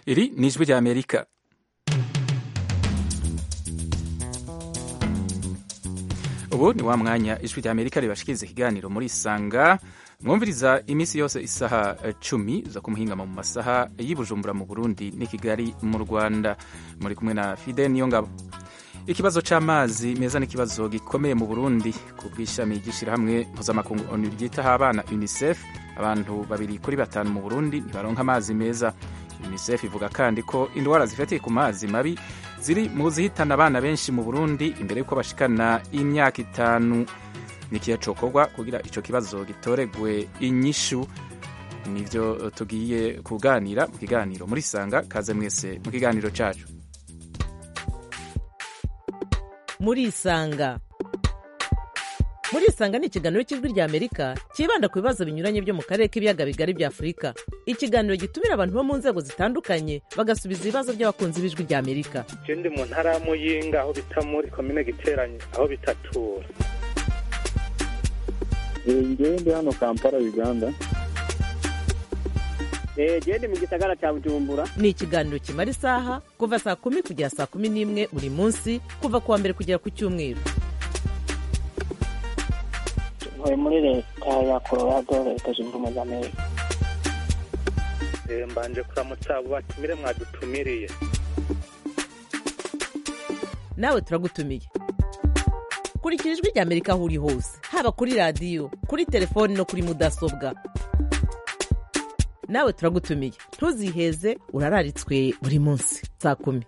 iri ni ijwi rya amerika ubu ni wa mwanya ijwi rya amerika ribashikiriza ikiganiro muri isanga mwumviriza iminsi yose isaha cumi zo kumuhingama mu masaha y'Ibujumbura mu burundi n'i kigali mu rwanda muri kumwe na fide niyo ngabo ikibazo c'amazi meza ni ikibazo gikomeye mu burundi ku bw'ishami ry'ishirahamwe mpuzamakungu onu ryitaho abana unicef abantu babiri kuri batanu mu burundi ntibaronka amazi meza unicef ivuga kandi ko indwara zifatiye ku mazi mabi ziri mu zihitana abana benshi mu burundi imbere y'uko bashikana imyaka itanu nikiya cokorwa kugira ico kibazo gitoregwe inyishu nivyo tugiye kuganira mu kiganiro muri sanga kaze mwese mu kiganiro cacu muri isanga muri isanga ni ikiganiro cy'ijwi rya amerika cyibanda ku bibazo binyuranye byo mu karere k'ibiyaga bigari bya afurika ikiganiro gitumira abantu bo mu nzego zitandukanye bagasubiza ibibazo by'abakunzi b'ijwi rya amerika je ndi mu ntara ya muyinga aho bita muri komine giteranye aho bitatura ngewe ndi hano kampala uganda gende mu gisagara cya bujumbura ni ikiganiro kimara isaha kuva saa kumi kugera saa kumi n'imwe buri munsi kuva ku wa mbere kugera ku cyumweru ntuye muri leta ya colorado leta zunze ubumwe za amerika Eh, mbanje kuramutsa abo batumire mwadutumiriye nawe turagutumiye kurikira ijwi rya amerika aho uri hose haba kuri radiyo kuri telefoni no kuri mudasobwa nawe turagutumiye ntuziheze urararitswe buri munsi saa kumi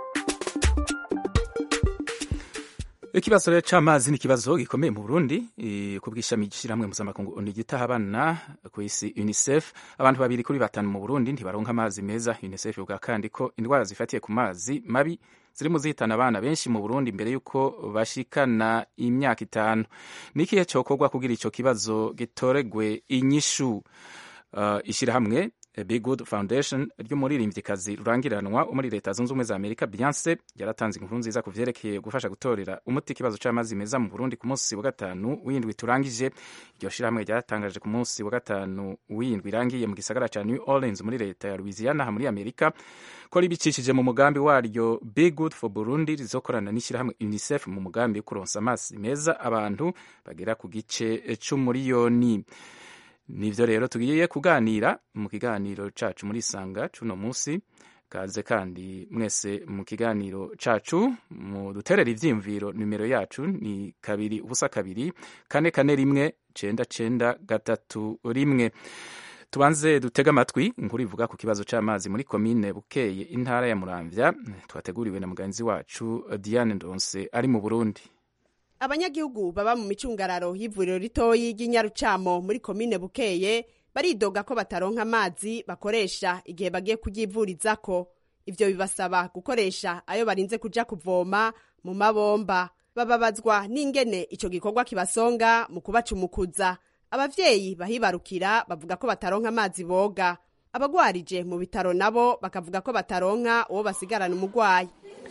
ikibazo rero c'amazi ni ikibazo gikomeye mu burundi eh, ku bw'ishami ry'ishirahamwe mpuzamakungu onu ryitaho abana ku isi unicef abantu babiri kuri batanu mu burundi ntibaronka amazi meza unicef ivuga kandi ko indwara zifatiye ku mazi mabi ziri mu zihitana abana benshi mu burundi mbere y'uko bashikana imyaka itanu ni ikihe cokorwa kugira ico kibazo gitoregwe inyishu uh, ishirahamwe Be Good Foundation ry'umuririmvyikazi rurangiranwa wo muri leta zunze ubumwe za Amerika Beyonce yaratanze inkuru nziza ku vyerekeye gufasha gutorera umuti ikibazo c'amazi meza mu Burundi ku munsi wa gatanu w'indwi turangije iryo shirahamwe ryaratangaje ku munsi wa gatanu w'indwi irangiye mu gisagara ca New Orleans muri leta ya Louisiana aha muri Amerika ko ribicishije mu mugambi waryo Be Good for Burundi rizokorana n'ishirahamwe UNICEF mu mugambi wo kuronsa amazi meza abantu bagera ku gice c'umuriyoni nivyo rero tugiye kuganira mu kiganiro cacu muri sanga cuno musi kaze kandi mwese mu kiganiro cacu mu duterera ivyiyumviro nimero yacu ni kabiri ubusa kabiri kane kane rimwe cenda cenda gatatu rimwe tubanze dutega amatwi inkuru ivuga ku kibazo c'amazi muri komine bukeye intara ya muramvya twateguriwe na mugenzi wacu diane ndonse ari mu burundi abanyagihugu baba mu micungararo y'ivuriro ritoyi ry'inyarucamo muri komine bukeye baridoga ko bataronka amazi bakoresha igihe bagiye kuyivuririzako ivyo bibasaba gukoresha ayo barinze kuja kuvoma mu mabomba bababazwa n'ingene ico gikorwa kibasonga mu kubacumukuza abavyeyi bahibarukira bavuga ko bataronka amazi boga abagwarije mu bitaro nabo bakavuga ko bataronka uwo basigarana umugwayi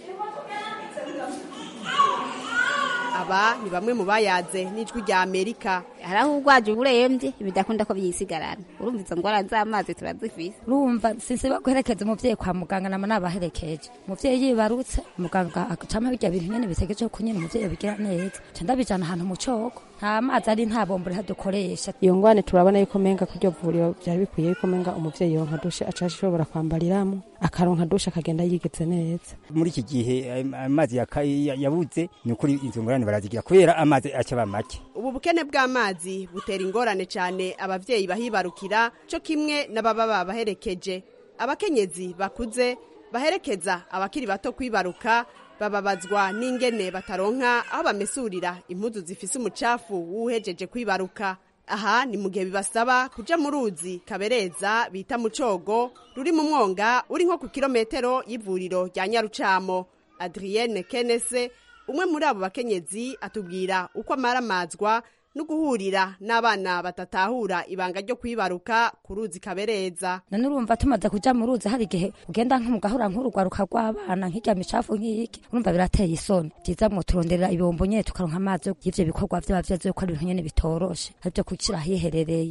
aba ni bamwe mu bayaze n'ijwi rya amerika hari aho urwaje urembye bidakunda ko byisigarana urumva izo ngwara z'amazi turazifise urumva sinsiba guherekeza umuvyeyi kwa muganga nama nabaherekeje umuvyeyi yibarutse muganga acampa birya bintu nyene bitegereje ko nyene umuvyeyi abigira neza ca ndabijana ahantu mu coko nta mazi ari nta bombo riha dukoresha iyo ngwane turabona yuko menga kuryo vuriro vyari bikwiye yuko menga umuvyeyi yonka dushe aca ashobora kwambariramwo akaronka dushe akagenda yigeze neza muri iki gihe amazi yaka- ya- yabuze ni ukuri izo ngorane barazigira kubera amazi acaba make ubu bukene bw'amazi butera ingorane cyane abavyeyi bahibarukira cyo kimwe n'ababa babaherekeje abakenyezi bakuze baherekeza abakiri bato kwibaruka bababazwa n'ingene bataronka aho bamesurira impuzu zifise umucafu w'uhejeje kwibaruka aha ni mu gihe bibasaba kuja mu ruzi kabereza bita mu cogo ruri mu mwonga uri nko ku kilometero y'ivuriro rya nyarucamo adrienne kenese umwe muri abo bakenyezi atubwira uko amaramazwa no guhurira n'abana batatahura ibanga ryo kwibaruka ku ruzi kabereza none urumva tumaze kuja mu ruzi hari igihe ugenda nk'umugahura nk'urugwaruka rw'abana nk'irya micafu nk'iyiki urumva birateye isoni vyiza mwo turonderera ibombo nyene tukaronka amazi y'ivyo bikorwa vyaba vyazo yuko ari ibintu nyene bitoroshe arivyo kushira hiherereye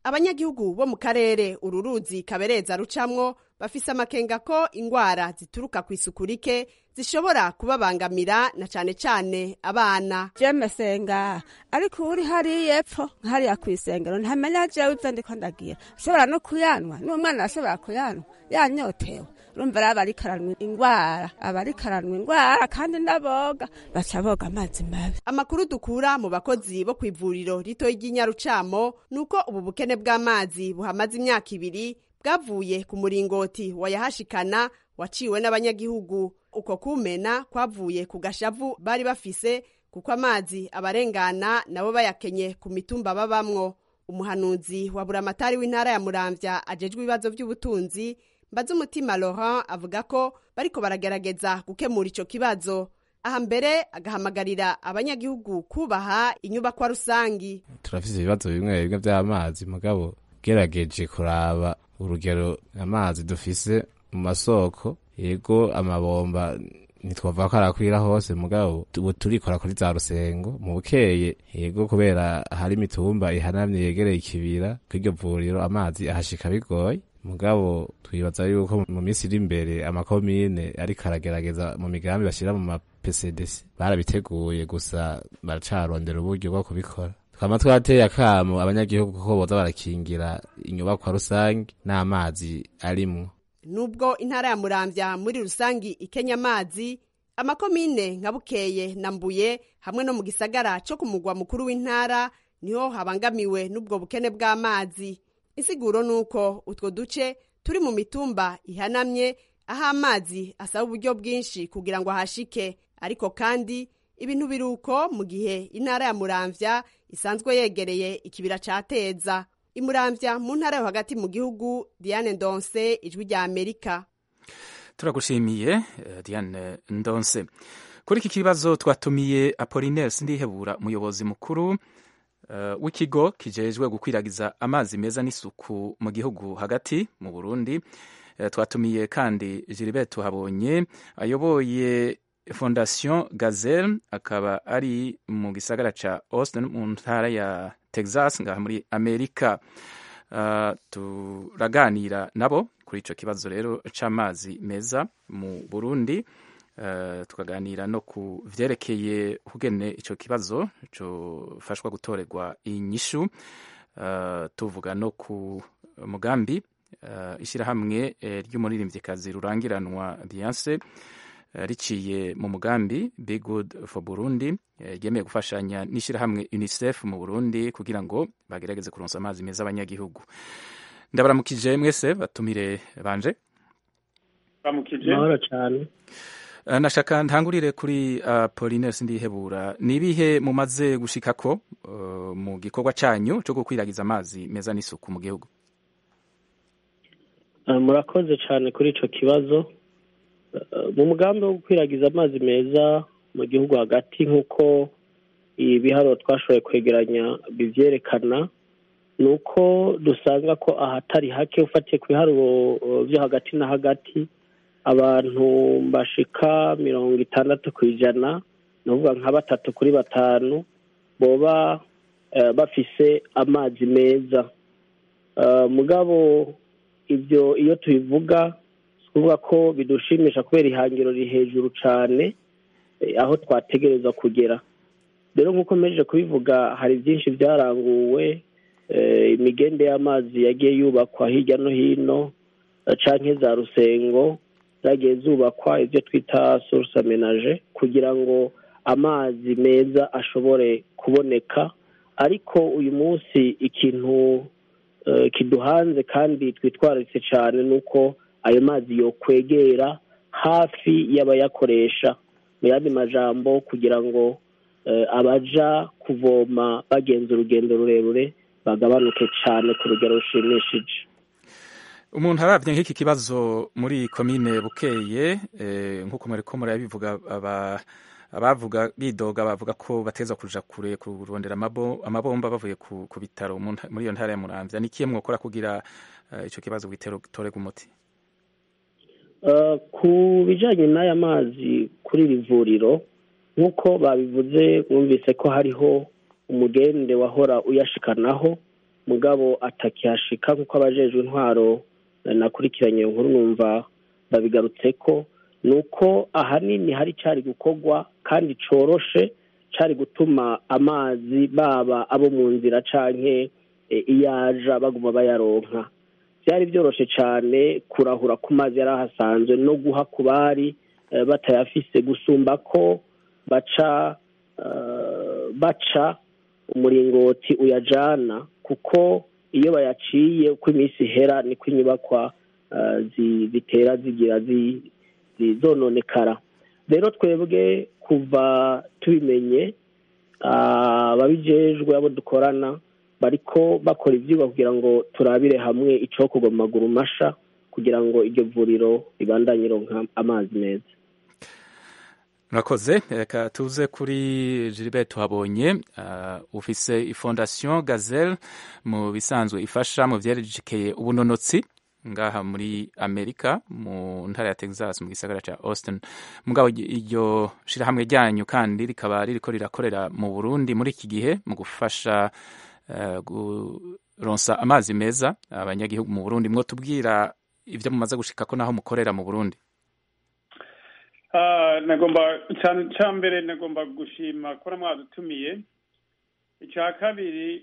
abanyagihugu bo mu karere uru ruzi kabereza rucamwo bafise amakenga ko ingwara zituruka ku isuku rike zishobora kubabangamira na cane cane abana jeme senga ariko uri hariya epfo hariya ku isengero ntamenya jewe ivyo ndiko ndagira ushobora no kuyanwa n'umwana ashobora kuyanwa yanyotewe urumva rero abarikaranwa ingwara abarikaranwa ingwara kandi ndaboga baca boga amazi mabi amakuru dukura mu bakozi bo kw'ivuriro ritoyi ry'inyarucamo ni uko ubu bukene bw'amazi buhamaze imyaka ibiri bwavuye ku muringoti wayahashikana waciwe n'abanyagihugu uko kumena kwavuye ku gashavu bari bafise kuko amazi abarengana nabo bayakenye ku mitumba babamwo umuhanuzi wa buramatari w'intara ya muramvya ajejwe ibibazo vy'ubutunzi mbaze umutima laurent avuga ko bariko baragerageza gukemura ico kibazo aha mbere agahamagarira abanyagihugu kubaha inyubakwa rusangi turafise ibibazo bimwe bimwe vy'amazi mugabo gerageje kuraba urugero amazi dufise mu masoko yego amabomba ntitwavuga ko arakwira hose mugabo ubu turikora kuri za rusengo mu bukeye yego kubera hari imitumba ihanamye yegereye ikibira kw'iryo vuriro amazi ahashika bigoye mugabo twibaza yuko mu minsi iri imbere amakomine ariko aragerageza mu migambi bashyira mu mapcdc barabiteguye gusa baracarondera uburyo bwo kubikora twama twateye akamo abanyagihugu ko boza barakingira inyubakwa rusange n'amazi arimwo nubwo intara ya muramvya muri rusangi ikenya amazi amakomine nka bukeye na mbuye hamwe no mu gisagara co ku mugwa mukuru w'intara niho habangamiwe n'ubwo bukene bw'amazi insiguro nuko utwo duce turi mu mitumba ihanamye aho amazi asaba uburyo bwinshi kugira ngo ahashike ariko kandi ibintu biruko mu gihe intara ya muramvya isanzwe yegereye ikibira ca teza imuramvya mu ntara yo hagati mu gihugu diane ndonse ijwi rya amerika turagushimiye eh, diane ndonse kuri iki kibazo twatumiye apolinaire sindihebura umuyobozi mukuru uh, w'ikigo kijejwe gukwiragiza amazi meza n'isuku mu gihugu hagati mu burundi uh, twatumiye kandi gilbert tuhabonye ayoboye fondation gazelle akaba ari mu gisagara ca austin mu ntara ya texas ngaha muri amerika uh, turaganira nabo kuri ico kibazo rero c'amazi meza mu burundi uh, tukaganira no ku vyerekeye kugene ico kibazo cofashwa gutorerwa inyishu uh, tuvuga no ku mugambi uh, ishirahamwe eh, ry'umuririmvyikazi rurangiranwa Beyonce riciye mu mugambi Be Good for Burundi ryemeye gufashanya n'ishyirahamwe UNICEF mu Burundi kugira ngo bagerageze kuronsa amazi meza abanyagihugu ndabaramukije mwese batumire banje baramukije mahoro cyane nashaka ntangurire kuri Apollinaire Sindihebura ni ibihe mumaze gushikako uh, mu gikorwa canyu cyo gukwiragiza amazi meza n'isuku mu gihugu uh, murakoze cyane kuri ico kibazo mu mugambi wo gukwiragiza amazi meza mu gihugu hagati nk'uko ibiharuro twashoboye kwegeranya bivyerekana ni uko dusanga ko ahatari hake ufatiye ku biharuro byo hagati na hagati abantu bashika mirongo itandatu ku ijana ni ukuvuga nka batatu kuri batanu boba bafise amazi meza mugabo ibyo iyo tubivuga kuvuga ko bidushimisha kubera ihangiro riri hejuru cyane aho twategereza kugera rero nk'uko mpejeje kubivuga hari byinshi byaranguwe imigende y'amazi yagiye yubakwa hirya no hino canke za rusengo zagiye zubakwa ibyo twita source amenage kugira ngo amazi meza ashobore kuboneka ariko uyu munsi ikintu kiduhanze kandi twitwararitse cyane ni uko ayo mazi yokwegera hafi y'abayakoresha mu yandi majambo kugira ngo abaja kuvoma bagenza urugendo rurerure bagabanuke cyane ku rugero rushimishije umuntu arabye nk'iki kibazo muri komine bukeye nk'uko mwariko murabivuga abavuga bidoga bavuga ko bateza kuja kure kurondera amabomba bavuye ku bitaro muri iyo ntara ya muramvya ni kiye mwokora kugira ico kibazo gitorega umuti ku bijyanye n'aya mazi kuri iri vuriro nk'uko babivuze mwumvise ko hariho umugende wahora uyashikanaho mugabo atakihashika kuko abajejwe intwaro nakurikiranye iyo nkuru numva babigarutse ko ni uko ahanini hari cyari gukorwa kandi coroshe cyari gutuma amazi baba abo mu nzira canke iyaja baguma bayaronka byari byoroshe cyane kurahura ku mazi yari ahasanzwe no guha ku bari batayafise gusumba ko baca baca umuringoti uyajana kuko iyo bayaciye uko iminsi ihera niko inyubakwa zitera zigira zononekara rero twebwe kuva tubimenye ababijejwe abo dukorana bariko bakora ibyigwa kugira ngo turabire hamwe icokorwa mu maguru masha kugira ngo iryo vuriro ribandanye ironka amazi meza murakoze reka tuze kuri Gilbert tuhabonye ufise ifondasiyo gazelle mu bisanzwe ifasha mu byerekeye ubunonotsi ngaha muri amerika mu ntara ya texas mu gisagara cya austin mugabo iryo shirahamwe ryanyu kandi rikaba ririko rirakorera mu burundi muri iki gihe mu gufasha guronsa amazi meza abanyagihugu mu burundi mwo tubwira ibyo mumaze gushika ko naho mukorera mu burundi nagomba cya mbere nagomba gushima ko mwadutumiye icya kabiri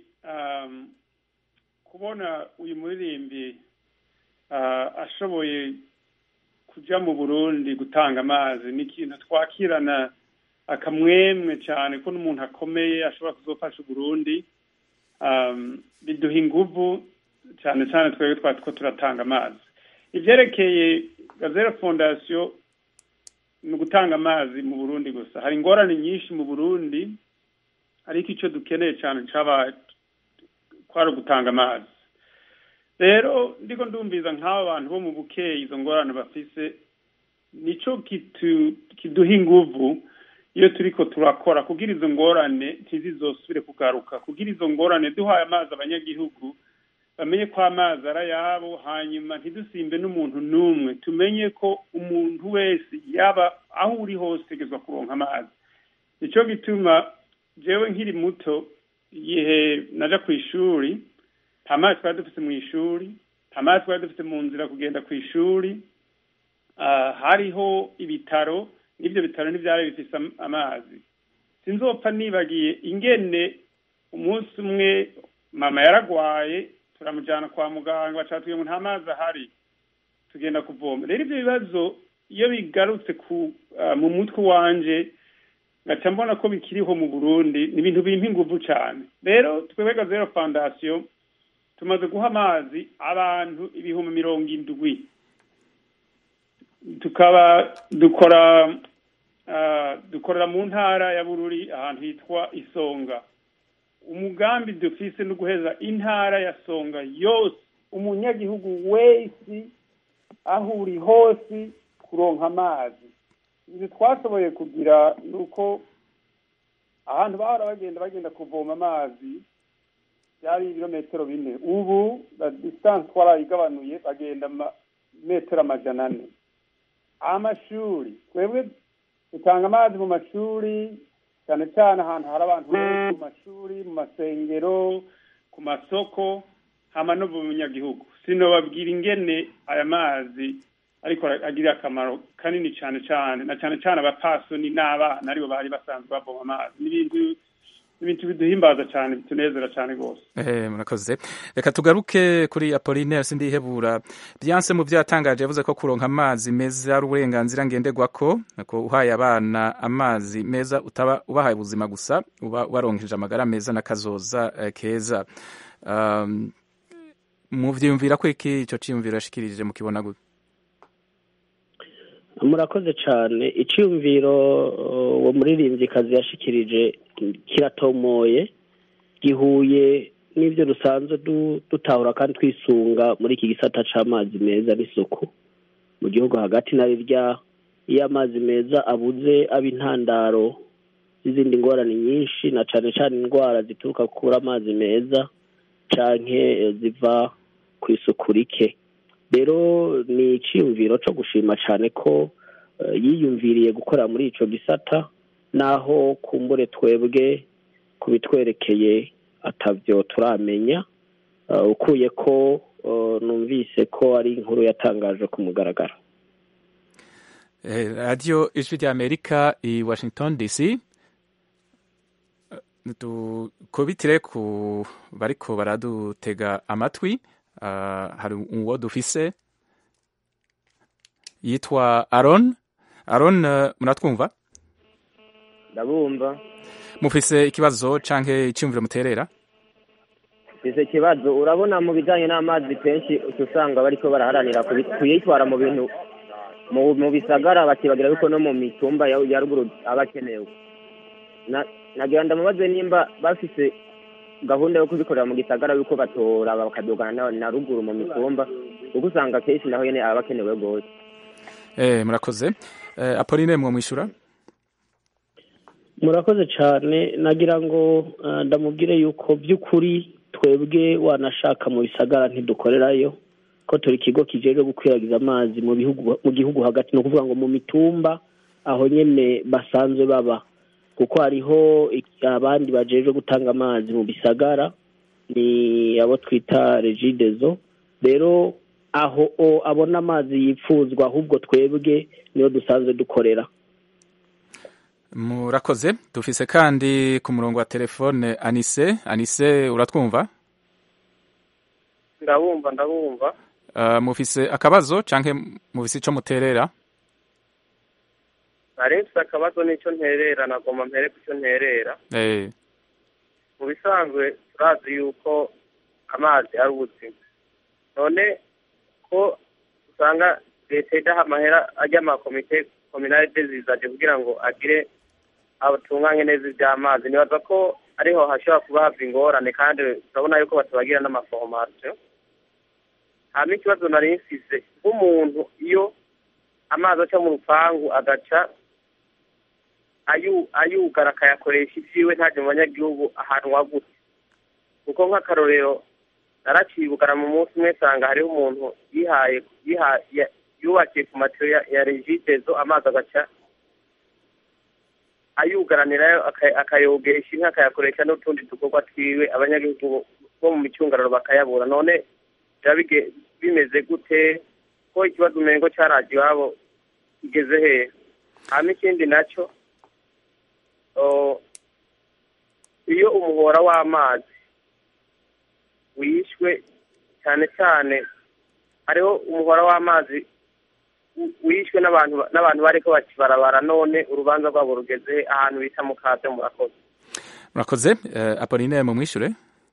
kubona uyu muririmbi ashoboye kujya mu burundi gutanga amazi ni ikintu twakirana akamwemwe cyane ko n'umuntu akomeye ashobora kuzofasha uburundi biduha inguvu cyane cyane twebwe twari two turatanga amazi ibyerekeye gazera fondasiyo ni ugutanga amazi mu burundi gusa hari ingorane nyinshi mu burundi ariko icyo dukeneye cyane cyaba kwari ugutanga amazi rero ndiko ndumviza nk'aba bantu bo mu bukeyi izo ngorane bafise nico kiduha inguvu iyo turiko turakora kugira izo ngorane ntizizosubire kugaruka kugira izo ngorane duhaye amazi abanyagihugu bamenye ko amazi ari ayabo hanyuma ntidusimbe n'umuntu n'umwe tumenye ko umuntu wese yaba aho uri hose utegerezwa kuronka amazi nicyo gituma jewe nkiri muto igihe naja ku ishuri nta mazi twari dufite mu ishuri nta mazi twari dufite mu nzira kugenda ku ishuri hariho ibitaro n'ibyo bitaro ntibyari bifite amazi sinzopfa nibagiye ingene umunsi umwe mama yaragwaye turamujyana kwa muganga bacatuye ngo nta mazi ahari tugenda kuvoma rero ibyo bibazo iyo bigarutse mu mutwe wanje ngaca mbona ko bikiriho mu burundi ni ibintu bimpa inguvu cyane rero twebwe zero fondasiyo tumaze guha amazi abantu ibihumbi mirongo indwi tukaba dukora dukorera mu ntara ya bururi ahantu hitwa isonga umugambi dufise no guheza intara ya songa yose umunyagihugu wese aho uri hose kuronka amazi ibyo twashoboye kugira ni uko ahantu bahora bagenda bagenda kuvoma amazi byari ibirometero bine ubu la distance twarayigabanuye bagenda metero amajana ane amashuri twebwe dutanga amazi mu mashuri cyane cyane ahantu hari abantu benshi mu mashuri mu masengero ku masoko hama no mu banyagihugu sinobabwira ingene aya mazi ariko agirira akamaro kanini cyane cyane na cyane cyane abapasoni n'abana aribo bari basanzwe bavoma amazi n'ibintu ibintu biduhimbaza cyane bitunezera cyane rwose eh murakoze reka tugaruke kuri Apollinaire sindihebura Byanse mu byatangaje yavuze ko kuronka amazi meza ari uburenganzira ngenderwako ko uhaye abana amazi meza utaba ubahaye ubuzima gusa uba waronkeje amagara meza n'akazoza uh, keza um, muvyumvira ko iki ico ciyumviro yashikirije mukibona gute murakoze cyane icyumviro uwo muririmbyikazi yashikirije kiratomoye gihuye n'ibyo dusanzwe dutahura kandi twisunga muri iki gisata cy'amazi meza n'isuku mu gihugu hagati na rirya iyo amazi meza abuze aba intandaro z'izindi ngorane nyinshi na cyane cyane indwara zituruka kuri amazi meza cyangwa ziva ku isuku rike rero ni icyiyumviro cyo gushima cyane ko yiyumviriye gukorera muri icyo gisata naho kumbure twebwe ku bitwerekeye atabyo turamenya uh, ukuye ko uh, numvise ko ari inkuru yatangajwe ku mugaragaro Eh, radiyo ijwi ry'amerika i washington dc dukubitire ku bariko baradutega amatwi Ah, hari uwo dufise yitwa aron aron eh, muratwumva ndabumva mufise ikibazo canke iciyumviro muterera ese ikibazo urabona mu bijyanye n'amazi kenshi uca usanga bariko baraharanira kubi- kuyitwara mu bintu mu mu bisagara bakibagira yuko no mu mitumba ya ya ruguru aba akenewe Na- nagira ndamubaze nimba bafise gahunda yo kubikorera mu gisagara yuko batora bakadugana na, na ruguru mu mitumba kuko usanga kenshi naho nyene aba akenewe rwose eh, murakoze eh, apolline mwomwishura murakoze cyane nagira ngo uh, ndamubwire yuko by'ukuri twebwe wanashaka mu bisagara ntidukorerayo ko turi ikigo kijejwe gukwiragiza amazi mu bihugu mu gihugu hagati ni ukuvuga ngo mu mitumba aho nyene basanzwe baba kuko hariho ik- abandi bajejwe gutanga amazi mu bisagara ni abo twita regidezo rero aho o abona amazi yipfuzwa ahubwo twebwe niyo dusanzwe dukorera murakoze dufise kandi ku murongo wa telefone anise anise uratwumva ndabumva ndabumva uh, mufise akabazo canke mufise ico muterera nari mfise akabazo n'icyo nterera nagomba mpere ku cyo nterera eh, mu bisanzwe turazi yuko amazi ari ubuzima none ko usanga leta idaha amahera ajya amakomite kominalite zizaje kugira ngo agire abatunganye neza iby'amazi nibaza ko ariho hashobora kuba hava ingorane kandi turabona yuko batabagira n'amaforomasiyo hanyuma ikibazo nari mfise nk'umuntu iyo amazi aca mu rupangu agaca ayu- ayugara akayakoresha ibyiwe ntaje mu banyagihugu ahantu wagutse kuko nk'akarorero naracibugara mu munsi umwe nsanga hariho umuntu yihaye yiha- ya- yubakiye ku matiyo ya, ya regidezo amazi agaca ayugaranirayo aka- akayogesha inka akayakoresha n'utundi dukorwa twiwe abanyagihugu bo mu micungararo bakayabura none biba bige- bimeze gute ko ikibazo umengo cyaraje iwabo kigeze hehe hanyuma ikindi nacyo o, iyo umuhora w'amazi wishwe cyane cyane hariho umuhora w'amazi wi- wishwe n'abantu n'abantu bariko bakibarabara none urubanza rwabo rugeze he? ahantu bita mu kaze murakoze murakoze eh, apolline mumwishure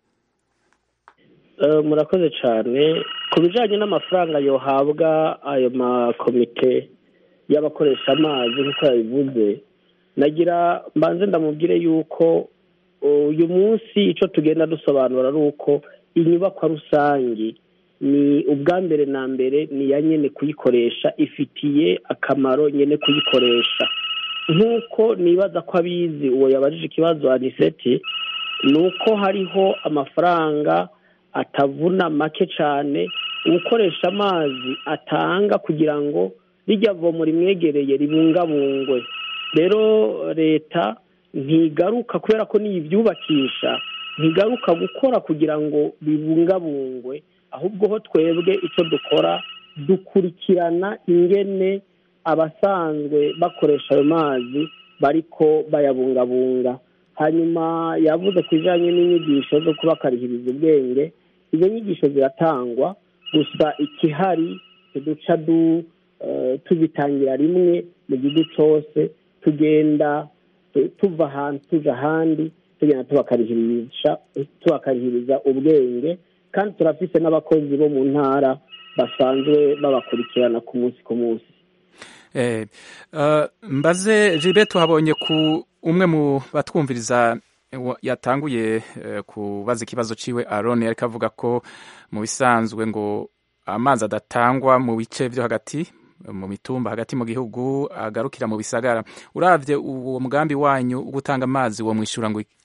Eh, murakoze cyane ku bijyanye n'amafaranga yohabwa ayo makomite y'abakoresha amazi nk'uko yabivuze nagira mbanze ndamubwire yuko uyu munsi icyo tugenda dusobanura ari uko inyubakwa rusange ni ubwa mbere na mbere ni iya nyine kuyikoresha ifitiye akamaro nyine kuyikoresha nk'uko nibaza ko abizi uwo yabajije ikibazo aniseti ni uko hariho amafaranga atavuna make cyane ukoresha amazi atanga kugira ngo rijya vomo rimwegereye ribungabungwe rero leta ntigaruka kubera ko niyo ibyubakisha ntigaruka gukora kugira ngo bibungabungwe ahubwo ho twebwe icyo dukora dukurikirana ingene abasanzwe bakoresha ayo mazi bariko bayabungabunga hanyuma yavuze ku bijyanye n'inyigisho zo kubakarihiriza ubwenge izo nyigisho ziratangwa gusa ikihari tuduca du eh, tuzitangira rimwe mu gihugu cyose tugenda tu- tuva ahantu tuja ahandi tugenda tubakarihiriza tubakarihiriza ubwenge kandi turafise n'abakozi bo mu ntara basanzwe babakurikirana ku munsi ku munsi Eh, uh, mbaze Gilbert tuhabonye ku umwe mu batwumviriza wa- yatanguye eh, kubaza ikibazo ciwe Aaron yariko avuga ko mu bisanzwe ngo amazi adatangwa mu bice vyo hagati mu mitumba hagati mu gihugu agarukira mu bisagara uravye uwo mugambi wanyu wo gutanga amazi wo mwishura ngo iki?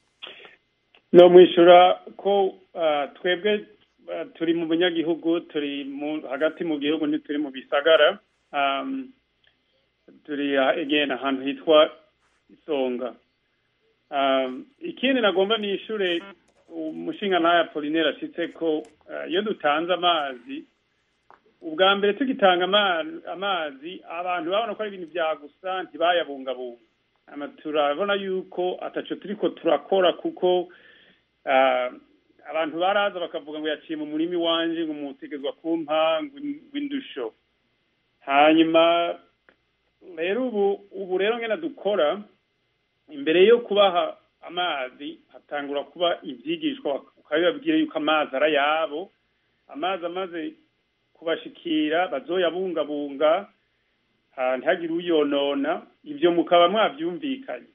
no mwishura ko ah, twebwe ah, turi mu banyagihugu turi mu hagati mu gihugu ntituri mu bisagara um, turi ah, again ahantu hitwa isonga um, ikindi nagomba nishure umushinga ntayo apolineri ashyitse ko eh, iyo dutanze amazi ubwa mbere tugitanga ama- amazi abantu babona ko ari ibintu bya gusa ntibayabungabunga Ama turabona yuko ataco turiko turakora kuko ah, abantu baraza bakavuga ngo yaciye mu murimi wanje ngo mutegezwa kumpa ngo in- ngo indusho hanyuma rero ubu ubu rero ngena dukora imbere yo kubaha amazi hatangura kuba ibyigishwa ukabibabwira yuko amazi ari ayabo amazi amaze kubashikira bazoyabungabunga ah, ntihagire uyonona ibyo mukaba mwabyumvikanye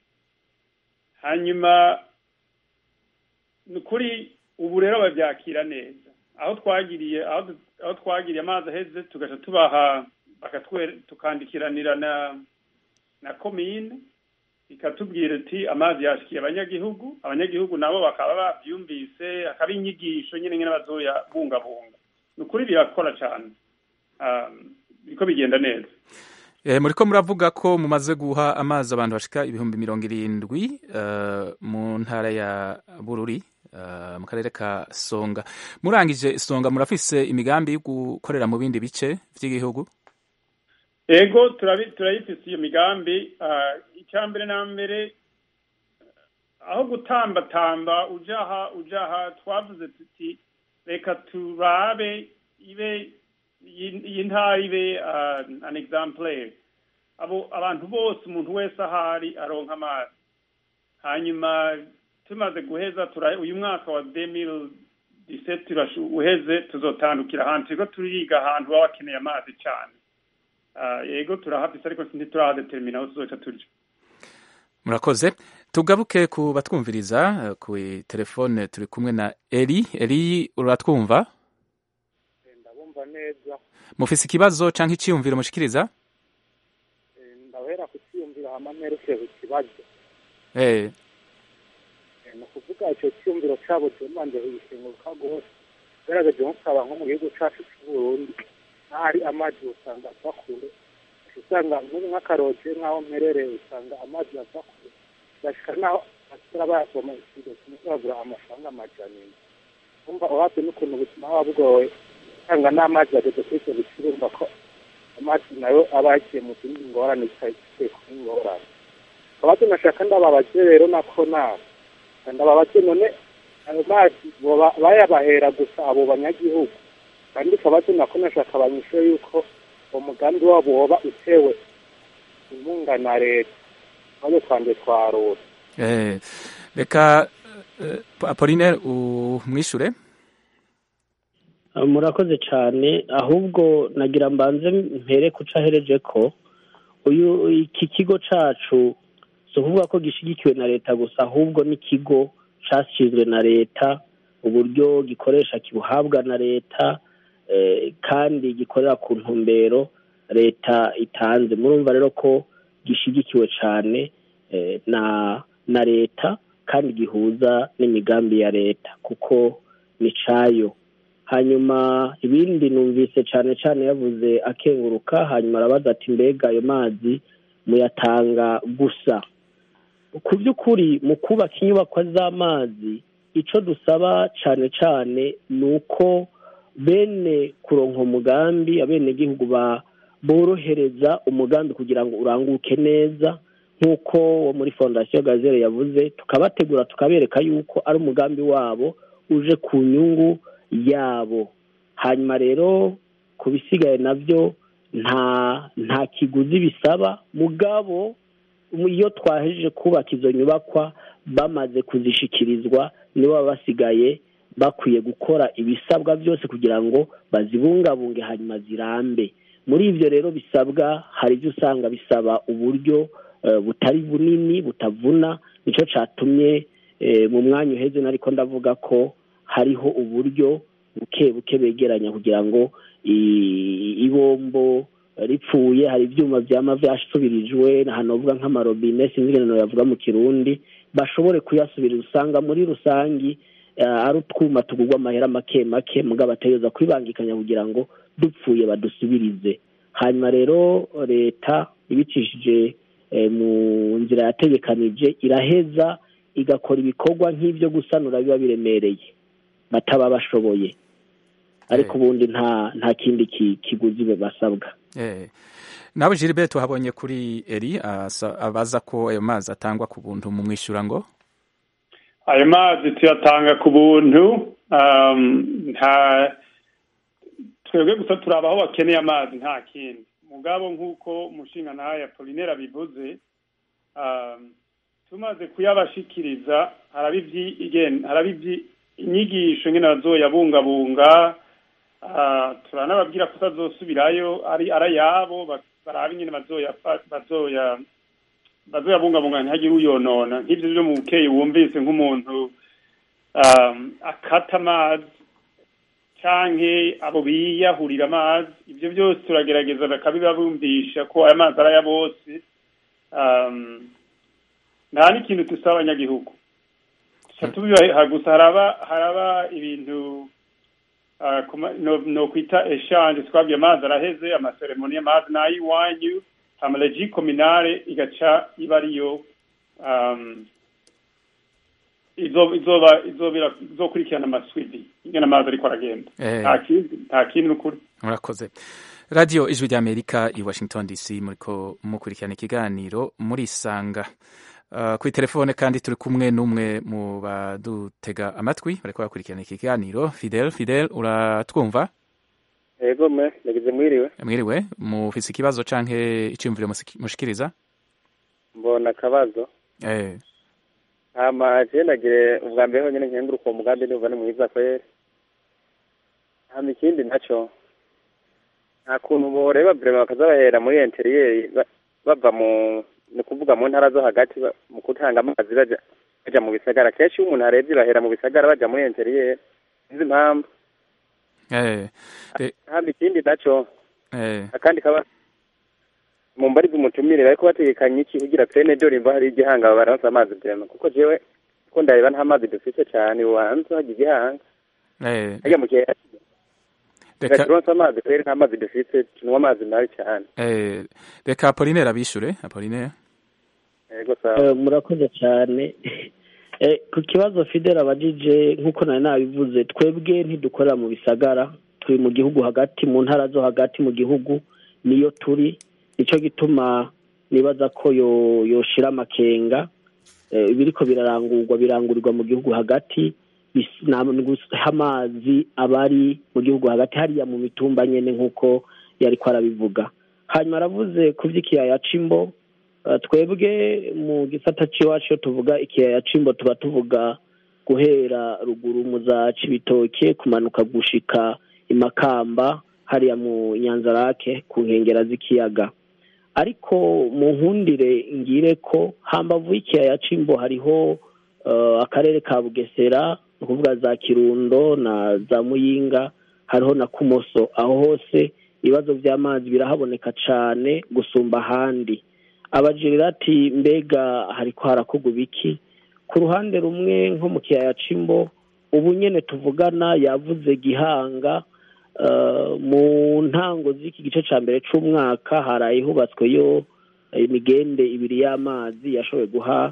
hanyuma ni ukuri ubu rero babyakira neza aho twagiriye aho du- aho twagiriye amazi aheze tugaca tubaha bakatwe- tukandikiranira na na komine ikatubwira iti amazi yashikiye abanyagihugu abanyagihugu nabo bakaba babyumvise hakaba inyigisho nyine nyine bazoyabungabunga ni ukuri birakora cyane Ah, biriko bigenda neza Eh, muriko muravuga ko mumaze guha amazi abantu bashika ibihumbi mirongo irindwi eh, mu ntara ya Bururi eh, mu karere ka Songa murangije Songa murafise imigambi yo gukorera mu bindi bice vy'igihugu ego turabi- turayifise iyo migambi ah, icya mbere na mbere aho gutambatamba ujaha ujaha twavuze tuti reka turabe ibe iyi iyi ntara ibe ah, an exemplaire abo abantu bose umuntu wese ahari aronka amazi hanyuma tumaze guheza tura uyu mwaka wa 2017 turashu- uheze tuzotandukira ahantu turiko turiga ahantu baba bakeneye amazi cyane Ah, yego turahafise ariko ntiturahadetermina aho tuzoca turya murakoze tugaruke ku batwumviriza eh, ku telefone turi kumwe na Eli Eli uratwumva ndabumva neza mufise ikibazo canke iciyumviro mushikiriza Eh, ndahera kucyiyumvira hama mpereke ku kibazo eh Eh, ni ukuvuga icyo cyiyumviro cyabo cyumanje kugishinguka rwose ugaragaje nko kaba nko mu gihugu cyacu cy'uburundi n'ahari amazi usanga ava kure usanga nk'ubu nk'akaroje nk'aho mperereye usanga amazi ava kure gashika n'aho basira bayasoma ikigo kimwe bagura amafaranga amajana ine umva uhabwe n'ukuntu ubuzima buba bugoye usanga n'amazi ageze kuri icyo biciro urumva ko amazi nayo aba yagiye mu zindi ngorane zitagiye kuba ingorane tukaba tunashaka ndababaze rero nako nawe ndababaze none ayo mazi boba bayabahera gusa abo banyagihugu kandi tukaba tunako nashaka abanyishure yuko uwo mugambi wabo woba utewe inkunga na leta maze twanje twarura eh reka eh, Apollinaire umwishure Ah, murakoze cyane ahubwo nagira mbanze mpere kuca ahereje ko uyu iki kigo cacu si ukuvuga ko gishigikiwe na leta gusa ahubwo n'ikigo cashinzwe na leta uburyo gikoresha kibuhabwa na leta eh, kandi gikorera ku ntumbero leta itanze murumva rero ko gishigikiwe cyane eh, na na leta kandi gihuza n'imigambi ya leta kuko ni cayo hanyuma ibindi numvise cyane cyane yavuze akenguruka hanyuma arabaza ati mbega ayo mazi muyatanga gusa ku by'ukuri mu kubaka inyubako z'amazi icyo dusaba cyane cyane ni uko bene kuronka umugambi abenegihugu ba borohereza umugambi kugira ngo uranguke neza nk'uko wo muri fondasiyo gazere yavuze tukabategura tukabereka yuko ari umugambi wabo uje ku nyungu yabo hanyuma rero ku bisigaye nabyo nta nta kiguzi bisaba mugabo iyo twahejeje kubaka izo nyubakwa bamaze kuzishikirizwa nibo baba basigaye bakwiye gukora ibisabwa byose kugira ngo bazibungabunge hanyuma zirambe muri ibyo rero bisabwa hari ibyo usanga bisaba uburyo eh, butari bunini butavuna nicyo cyatumye eh, mu mwanya uheze nariko ndavuga ko hariho uburyo buke buke begeranya kugira ngo i- ibombo ripfuye hari ibyuma byama byasubirijwe hanovuga nk'amarobine sinzi ingene yavuga mu kirundi bashobore kuyasubiriza usanga muri rusangi eh, ari utwuma tugurwa amahera make make mugabo bategereza kwibangikanya kugira ngo dupfuye badusubirize hanyuma rero leta ibicishije eh, mu nzira yategekanije iraheza igakora ibikorwa nk'ibyo gusanura biba biremereye bataba bashoboye ariko ubundi nta nta kindi ki- kiguzi basabwa Eh, nawe Gilbert tuhabonye kuri eri asa- abaza ko ayo mazi atangwa ku buntu mu mwishyura ngo ayo mazi tuyatanga ku buntu um, nta twebwe gusa turaba aho bakeneye amazi nta kindi mugabo nk'uko umushinga nawe apolinera bivuze um, tumaze kuyabashikiriza haraba ivyi- igen- haraba ivyi- inyigisho nyine bazoyabungabunga ah, turanababwira ko utazosubirayo ari arayabo barabe nyine bazoya bazoya bazoyabungabunga ntihagire uyonona nk'ivyo byo mu bukeyi wumvise nk'umuntu um, akata amazi canke abo biyahurira amazi ivyo byose turagerageza bakabibabumvisha ko aya mazi ari aya bose um, nta n'ikintu dusaba abanyagihugu Tuca tubibaha gusa haraba haraba ibintu ah, kuma- no- no kwita eshanje twabwiye amazi araheze amaseremoni y'amazi n'ay'iwanyu hama regi kominare igaca iba ariyo um, izo- izoba izobira izokurikirana amaswidi ingene amazi ariko aragenda Eh. nta kindi nta kindi n'ukuri murakoze radiyo ijwi ry'amerika i washington dc muriko mukurikirana ikiganiro murisanga uh, kuri telefone kandi turi kumwe n'umwe mu badutega amatwi bariko bakurikirana ikiganiro fidel fidel uratwumva yego me nagize mwiriwe mwiriwe mufise ikibazo canke iciyumviro musiki- mushikiriza mbona akabazo eh, hama je nagire ubwa mbere honyene nkenguruka uwo mugambi ndumva ni mwiza kweri hama ikindi naco nta kuntu boreba vrema bakaza bahera muri interiyeri ba- bava mu ni kuvuga mu ntara zo hagati ba- mu gutanga amazi baja baja mu bisagara kenshi iyo umuntu arebye bahera mu bisagara baja muri interiyeri sinzi impamvu eh, eh, hama ikindi naco eh, akandi kaba mu mbari z'umutumire bariko bategekanya iki kugira pene dore imva hari igihanga baransa amazi vrema kuko jewe ko ndareba nta mazi dufise cane ubanza hagira igihanga eh, harya mu gihe reka turonse amazi kweri nta mazi dufise tunywa amazi mabi cane eh, reka apolinere abishure apolinere yego sawa Eh, murakoze cyane Eh, ku kibazo fidel abajije nk'uko nari nabivuze twebwe ntidukorera mu bisagara turi mu gihugu hagati mu ntara zo hagati mu gihugu niyo turi nicyo gituma nibaza ko yo yoshira amakenga Eh, ibiriko birarangurwa birangurirwa mu gihugu hagati bis- na- ni guha amazi abari mu gihugu hagati hariya mu mitumba nyene nk'uko yariko arabivuga hanyuma aravuze ku vy'ikiyaya c'imbo Uh, twebwe mu gisata c'iwacu iyo tuvuga ikiyaya c'imbo tuba tuvuga guhera ruguru mu za cibitoke kumanuka gushika imakamba hariya mu nyanzarake ku nkengera z'ikiyaga ariko mu nkundire ngire ko hambavu y'ikiyaya c'imbo hariho uh, akarere ka bugesera ni ukuvuga za kirundo na za muyinga hariho na kumoso aho hose ibibazo vy'amazi birahaboneka cane gusumba ahandi abajirira ati mbega hariko harakorwa ibiki ku ruhande rumwe nko mu kiyaya c'imbo ubu nyene tuvugana yavuze gihanga eh, mu ntango z'iki gice ca mbere c'umwaka haraye hubatsweyo imigende ibiri y'amazi yashoboye guha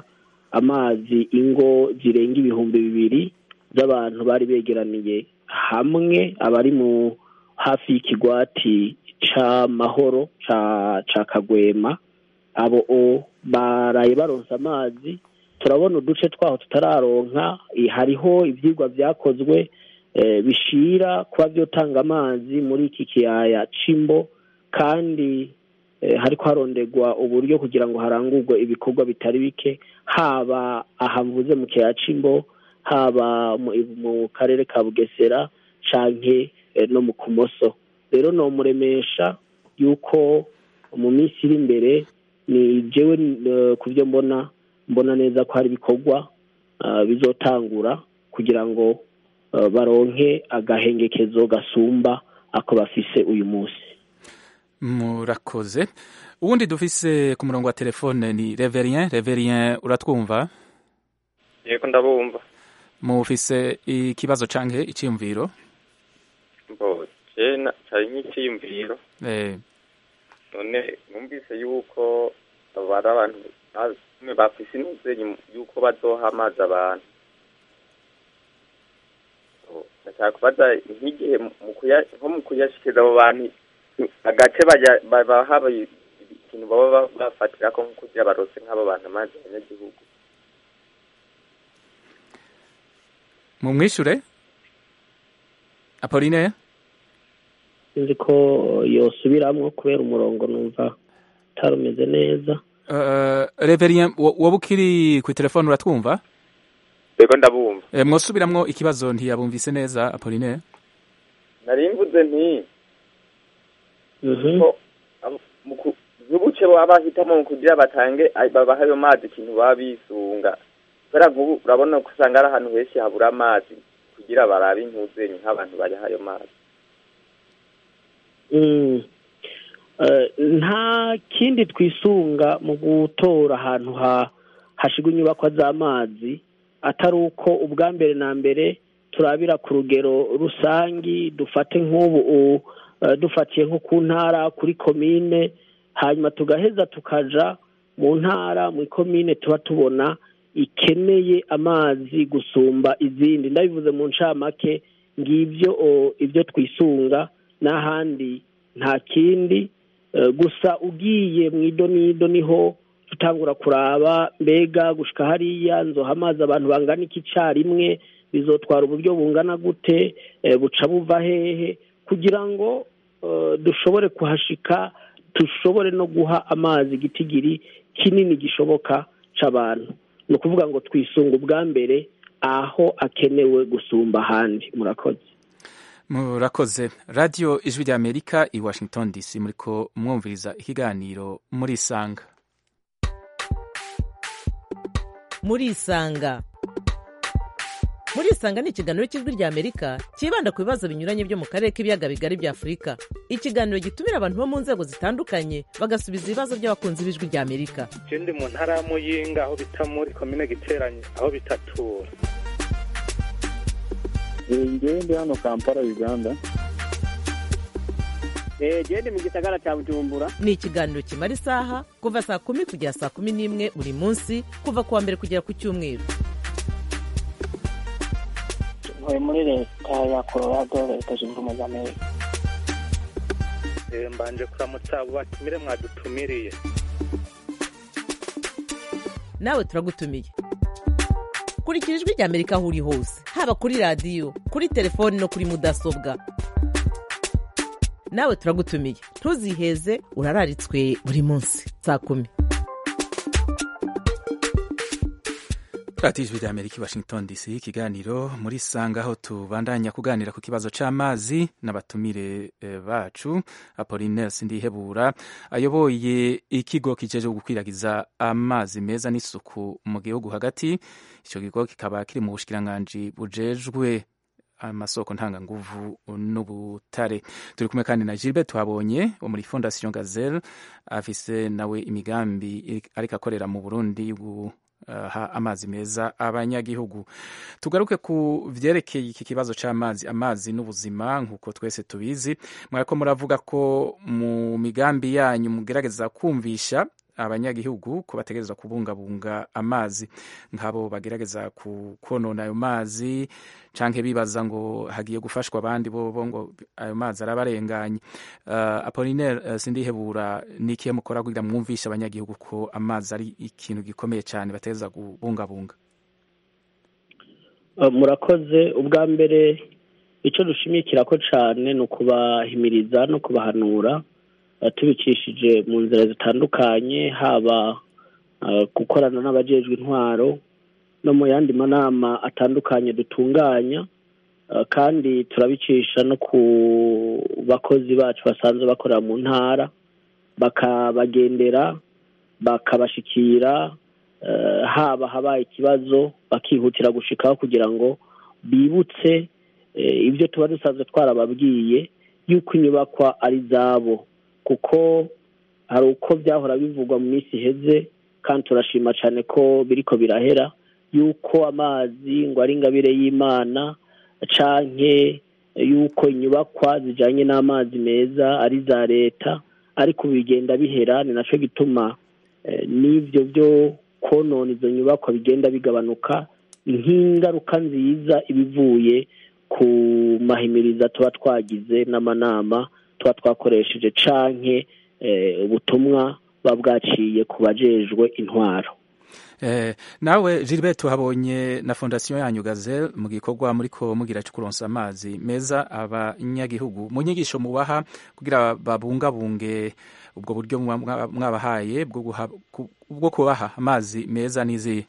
amazi ingo zirenga ibihumbi bibiri z'abantu bari begeraniye hamwe abari mu hafi y'ikigwati c'amahoro ca ca kagwema abo o baraye baronse amazi turabona uduce twaho tutararonka eh, hariho ivyigwa vyakozwe eh, bishira kuba vyotanga amazi muri iki kiyaya c'imbo kandi eh, hariko harondegwa uburyo kugira ngo harangurwe ibikorwa bitari bike haba aha mvuze mu kiyaya c'imbo haba mu, mu karere ka bugesera canke eh, no mu kumoso rero nomuremesha yuko mu minsi iri imbere ni jewe eh, ku byo mbona mbona neza ko hari ibikorwa ah, bizotangura kugira ngo eh, baronke agahengekezo gasumba ako bafise uyu munsi murakoze uwundi dufise ku murongo wa telefone ni reverien reverien uratwumva yego ndabumva mufise ikibazo canke iciyumviro mbo jena cari nk'iciyumviro eh, none numvise yuko abo ari abantu bamwe bafise intuzenyi yuko bazoha amazi abantu So, ndashaka kubaza nk'igihe mu kuya- nko mu kuyashikiza abo bantu agace bajya- babaha bi- ikintu baba ba- bafatirako nko kugira barose nk'abo bantu amazi abanyagihugu mumwishure Apolline sinzi ko yosubiramwo kubera umurongo numva utarumeze neza uh, Reverien wowe ukiri ku telefone uratwumva yego ndabumva Eh, mwosubiramwo ikibazo ntiyabumvise neza Apolline nari mvuze nti ko am- mu ku- nk'ubuce baba bahitamo mu kugira batange ay- babahe ayo mazi ikintu baba bisunga kubera nk'ubu urabona ko usanga ari ahantu henshi habura amazi kugira barabe intuzenyi nk'abantu bariha ayo mazi Mm. Eh, nta kindi twisunga mu gutora ahantu ha hashigwa inyubakwa z'amazi atari uko ubwa mbere na mbere turabira ku rugero rusangi dufate nk'ubu u- eh, dufatiye nko ku ntara kuri komine hanyuma tugaheza tukaja mu ntara mu komine tuba tubona ikeneye amazi gusumba izindi ndabivuze mu ncamake ngibyo o, ibyo twisunga n'ahandi nta kindi Eh, gusa ugiye mu idonido niho tutangura kuraba mbega gushika hariya nzoha amazi abantu bangana iki carimwe bizotwara uburyo bungana gute eh, buca buva hehe kugira ngo eh, dushobore kuhashika dushobore no guha amazi igitigiri kinini gishoboka c'abantu ni ukuvuga ngo twisunga ubwa mbere aho akenewe gusumba ahandi murakoze murakoze radio ijwi rya amerika i washington dc muriko mwumviriza ikiganiro murisanga murisanga murisanga ni ikiganiro cy'ijwi rya amerika cyibanda ku bibazo binyuranye byo mu karere k'ibiyaga bigari bya afurika ikiganiro gitumira abantu bo mu nzego zitandukanye bagasubiza ibibazo by'abakunzi b'ijwi rya amerika je ndi mu ntara ya muyinga aho bita muri komine giteranye aho bitatura ngewe ndi hano kampala uganda gende mu gisagara cya bujumbura ni ikiganiro kimara isaha kuva saa kumi kugera saa kumi n'imwe buri munsi kuva ku wa mbere kugera ku cyumweru ntuye muri leta ya colorado leta zunze ubumwe za amerika Eh, mbanje kuramutsa abo batumire mwadutumiriye nawe turagutumiye kurikira ijwi rya amerika aho uri hose haba kuri radiyo kuri telefoni no kuri mudasobwa nawe turagutumiye ntuziheze urararitswe buri munsi saa kumi radiyo ijwi rya amerika i washington dc ikiganiro muri sanga aho tubandanya kuganira ku kibazo c'amazi n'abatumire eh, bacu apolinaire sindihebura ayoboye ikigo kijeje gukwiragiza amazi meza n'isuku mu gihugu hagati ico kigo kikaba kiri mu bushikiranganji bujejwe amasoko ntanganguvu n'ubutare turi kumwe kandi na gilbert twabonye wo muri fondation gazelle afise nawe imigambi ariko akorera mu burundi gu ha amazi meza abanyagihugu tugaruke ku vyerekeye iki kibazo c'amazi amazi n'ubuzima nk'uko twese tubizi mwariko muravuga ko mu migambi yanyu mugerageza kumvisha abanyagihugu ko bategerezwa kubungabunga amazi nk'abo bagerageza konona ayo mazi canke bibaza ngo hagiye gufashwa abandi bobo ngo ayo mazi arabarenganye uh, apolinaire uh, sindihebura ni ikihe mukora kugira mwumvishe abanyagihugu ko amazi ari ikintu gikomeye cyane bategereza kubungabunga uh, murakoze ubwa mbere icyo dushimikira ko cyane ni ukubahimiriza no kubahanura tubicishije mu nzira zitandukanye haba gukorana n'abajejwe intwaro no mu yandi manama atandukanye dutunganya kandi turabicisha no ku bakozi bacu basanzwe bakorera mu ntara bakabagendera bakabashikira haba habaye ikibazo bakihutira gushikaho kugira ngo bibutse ibyo tuba dusanzwe twarababwiye yuko inyubakwa ari izabo kuko hari uko byahora bivugwa mu minsi iheze kandi turashima cyane ko biriko birahera yuko amazi ngo ari ingabire y'imana canke yuko inyubakwa zijanye n'amazi meza ari za leta ariko bigenda bihera ni naco gituma n'ibyo byo konona izo nyubakwa bigenda bigabanuka nk'ingaruka nziza ibivuye ku mahimiriza tuba twagize n'amanama tuba twakoresheje canke ubutumwa buba bwaciye ku bajejwe intwaro nawe Gilbert tuhabonye na fondasiyo yanyu gazel mu gikorwa muri ko mugira cyo kuronsa amazi meza abanyagihugu mu nyigisho mubaha kugira babungabunge ubwo buryo mwabahaye bwo kubaha amazi meza n'izihe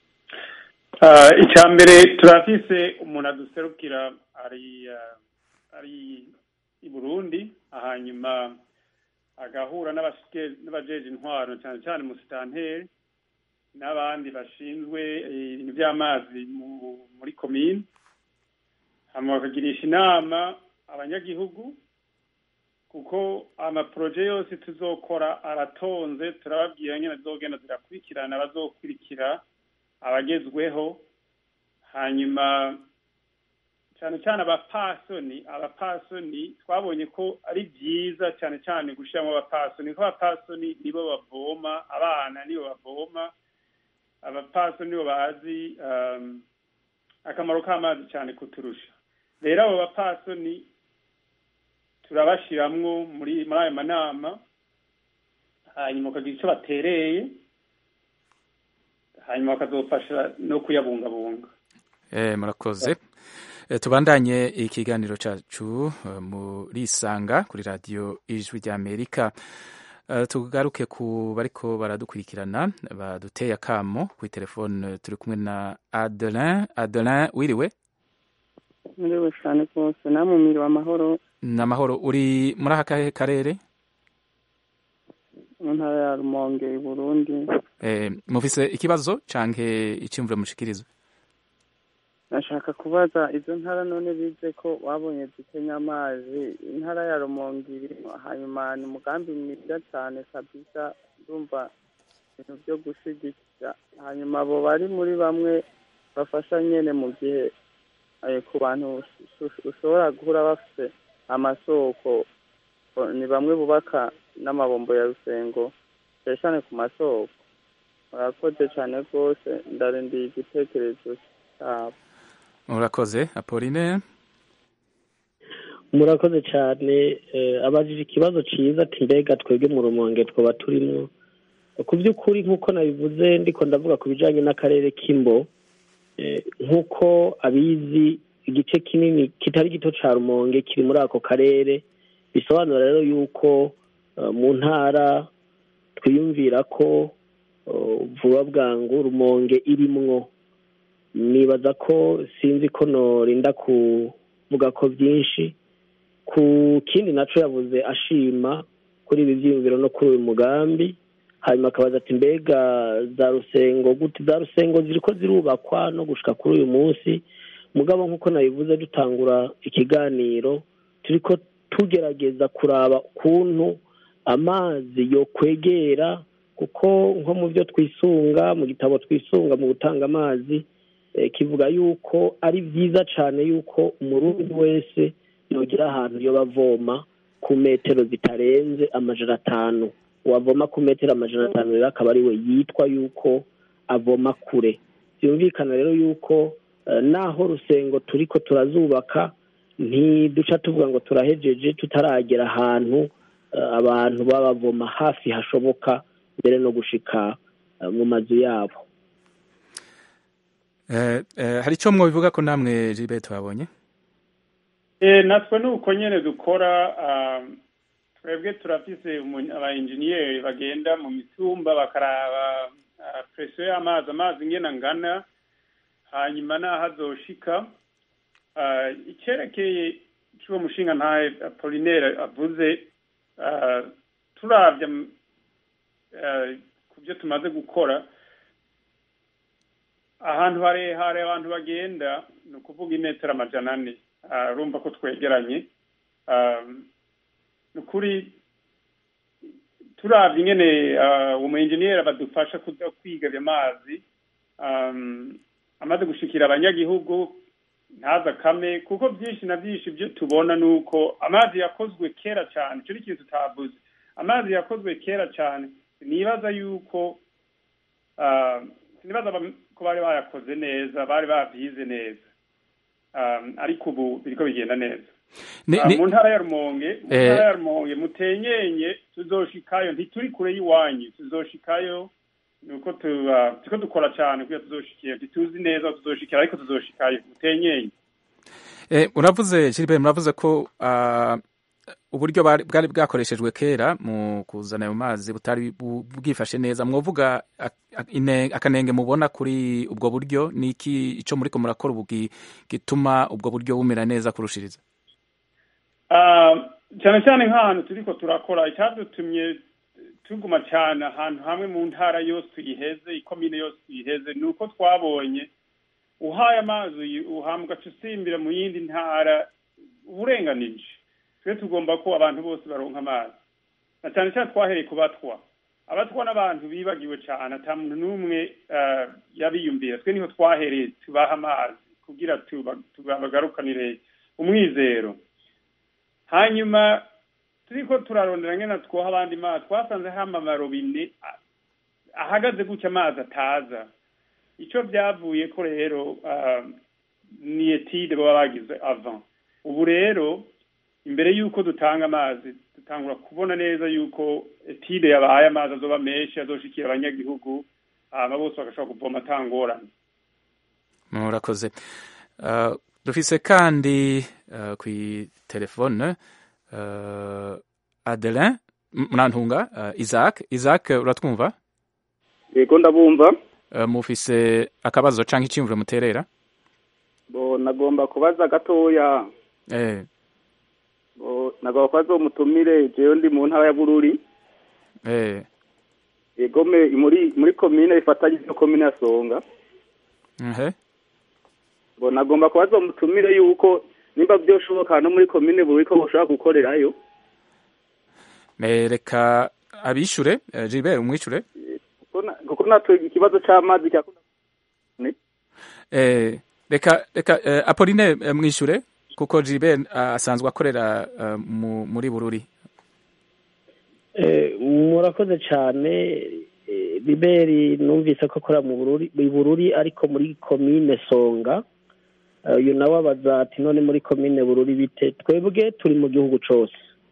icya mbere turafise umuntu aduserukira ari ari i burundi hanyuma agahura n'abajeje intwaro cyane cyane musitanteri n'abandi bashinzwe ibintu by'amazi muri komine hanyuma bakagirisha inama abanyagihugu kuko amaporoje yose tuzokora aratonze turababwira nyine zogenda zirakurikirana abazokurikira abagezweho hanyuma cyane cyane abapasoni abapasoni twabonye ko ari byiza cyane cyane gushyiramo abapasoni kuko abapasoni nibo bavoma abana nibo bavoma abapasoni nibo bazi akamaro k'amazi cyane kuturusha rero abo bapasoni turabashyiramo muri muri ayo manama hanyuma bakagira icyo batereye hanyuma bakazofasha no kuyabungabunga murakoze tubandanye ikiganiro cyacu muri isanga kuri radiyo ijwi ry'amerika tugaruke ku bariko baradukurikirana baduteye akamo kuri telefone turi kumwe na adelin adelin wiriwe muriwe cyane rwose namwe mwiriwe amahoro ni amahoro uri muri aka karere mu ntara ya rumonge i burundi mufise ikibazo canke iciyumviro mushikirizo nashaka kubaza izo ntara none bize ko babonye zikenya amazi intara ya rumonge irimo hanyuma ni umugambi mwiza cyane kabisa ndumva ibintu byo gushigikira hanyuma abo bari muri bamwe bafasha nyene mu gihe ku bantu ushobora guhura bafite amasoko ni bamwe bubaka n'amabombo ya rusengo cyane cyane ku masoko murakoze cyane rwose ndarindiye igitekerezo cyabo murakoze apoline murakoze cyane abajije ikibazo cyiza ati mbega twebwe mu rumonge twaba turimo ku by'ukuri nk'uko nabivuze ndiko ndavuga ku bijyanye n'akarere k'imbo nk'uko abizi igice kinini kitari gito cya rumonge kiri muri ako karere bisobanura rero yuko mu ntara twiyumvira ko vuba bwangu rumonge irimwo nibaza ko sinzi ko norinda kuvuga ko byinshi ku kindi nacyo yavuze ashima kuri ibi byiyumviro no kuri uyu mugambi hanyuma akabaza ati mbega za rusengo gute za rusengo ziri ko zirubakwa no gushika kuri uyu munsi mugabo nk'uko nabivuze dutangura ikiganiro turi ko tugerageza kuraba ukuntu amazi yo kwegera kuko nko mu byo twisunga mu gitabo twisunga mu gutanga amazi kivuga yuko ari byiza cyane yuko umurundi wese yogera ahantu yo bavoma ku metero zitarenze amajana atanu wavoma ku metero amajana atanu rero akaba ari we yitwa yuko avoma kure byumvikana rero yuko naho rusengo turi ko turazubaka ntiduca tuvuga ngo turahejeje tutaragera ahantu abantu baba bavoma hafi hashoboka mbere no gushika mu mazu yabo hari icyo mwabivuga ko namwe jibe twabonye natwe ni uko nyine dukora twebwe turafise aba enjeniyeri bagenda mu mitumba bakaraba presiyo y'amazi amazi ingena angana hanyuma n'aho azoshika icyerekeye cy'uwo mushinga ntawe apolinere avuze turabye ku byo tumaze gukora ahantu harehare abantu bagenda ni ukuvuga imetero amajana ane urumva ko twegeranye ni ukuri turabye ingene umu enjeniyeri badufasha kuza kwiga ayo mazi amaze gushikira abanyagihugu ntaza kame kuko byinshi na byinshi ibyo tubona ni uko amazi yakozwe kera cyane icyo ni ikintu tutavuze amazi yakozwe kera cyane sinibaza yuko ah, sinibaza bam- ko bari bayakoze neza bari babyize neza Ah, ariko ubu biriko bigenda neza Ni- Ah, ni- mu ntara ya rumonge mu Eh. ntara ya rumonge mutenyenye tuzoshikayo ntituri kure y'iwanyu tuzoshikayo nuko tu- ah, turiko dukora cyane kugira tuzoshikiye ntituzi neza aho tuzoshikira ariko tuzoshikayo mutenyenye Eh, muravuze Gilbert muravuze ko ah, uburyo bari- bwari bwakoreshejwe kera mu kuzana ayo mazi butari bu- bwifashe neza mwovuga ak- ak- ine- akanenge mubona kuri ubwo buryo ni iki ico muriko murakora ubu gi- gituma ubwo buryo bumera neza kurushiriza Ah, cyane cyane nk'ahantu turiko turakora icyadutumye tuguma cyane ahantu hamwe mu ntara yose tuyiheze ikomine yose tuyiheze ni uko twabonye uhaye amazi uyi- uhambwa ugaca usimbira mu yindi ntara uburenganije twe tugomba ko abantu bose baronka amazi na cyane cyane twahereye ku batwa abatwa n'abantu bibagiwe cyane ata muntu n'umwe ah, yabiyumvira twe niho twahereye tubaha amazi kugira tuba- tubagarukanire umwizero hanyuma turiko turarondera ngena twoha abandi mazi twasanze hama amarobine a- ahagaze gutya amazi ataza ico vyavuye ko rero ah, ni etide baba bagize avant ubu rero imbere y'uko dutanga amazi dutangura kubona neza y'uko etide yabaye amazi azoba menshi azoshikira abanyagihugu hama bose bagashobora kuvoma atangorane murakoze Ah, dufise kandi ah, kwi telefone ah, Adelin M- Murantunga ah, Isaac Isaac uratwumva yego ndabumva Ah, mufise akabazo canke iciyumviro muterera bo nagomba kubaza gatoya eh bo nagomba kubaza uwo mutumire jewe ndi mu ntara ya bururi eh yego me muri muri komine ifatanye no komine ya songa mhm bo nagomba kubaza uwo mutumire yuko nimba byoshoboka no muri komine bururi ko boshobora gukorerayo Eh, reka abishure eh, Gilbert umwishure kuko na- kuko natwe ikibazo c'amazi cya eh reka reka eh, Apolline eh, mwishure kuko Gilbert ah, asanzwe akorera ah, mu- muri Bururi Eh, murakoze cyane eh, biberi numvise ko akora mu bururi mu bururi ariko muri komine songa Eh, uyu nawe abaza ati none muri komine bururi bite twebwe turi mu gihugu cose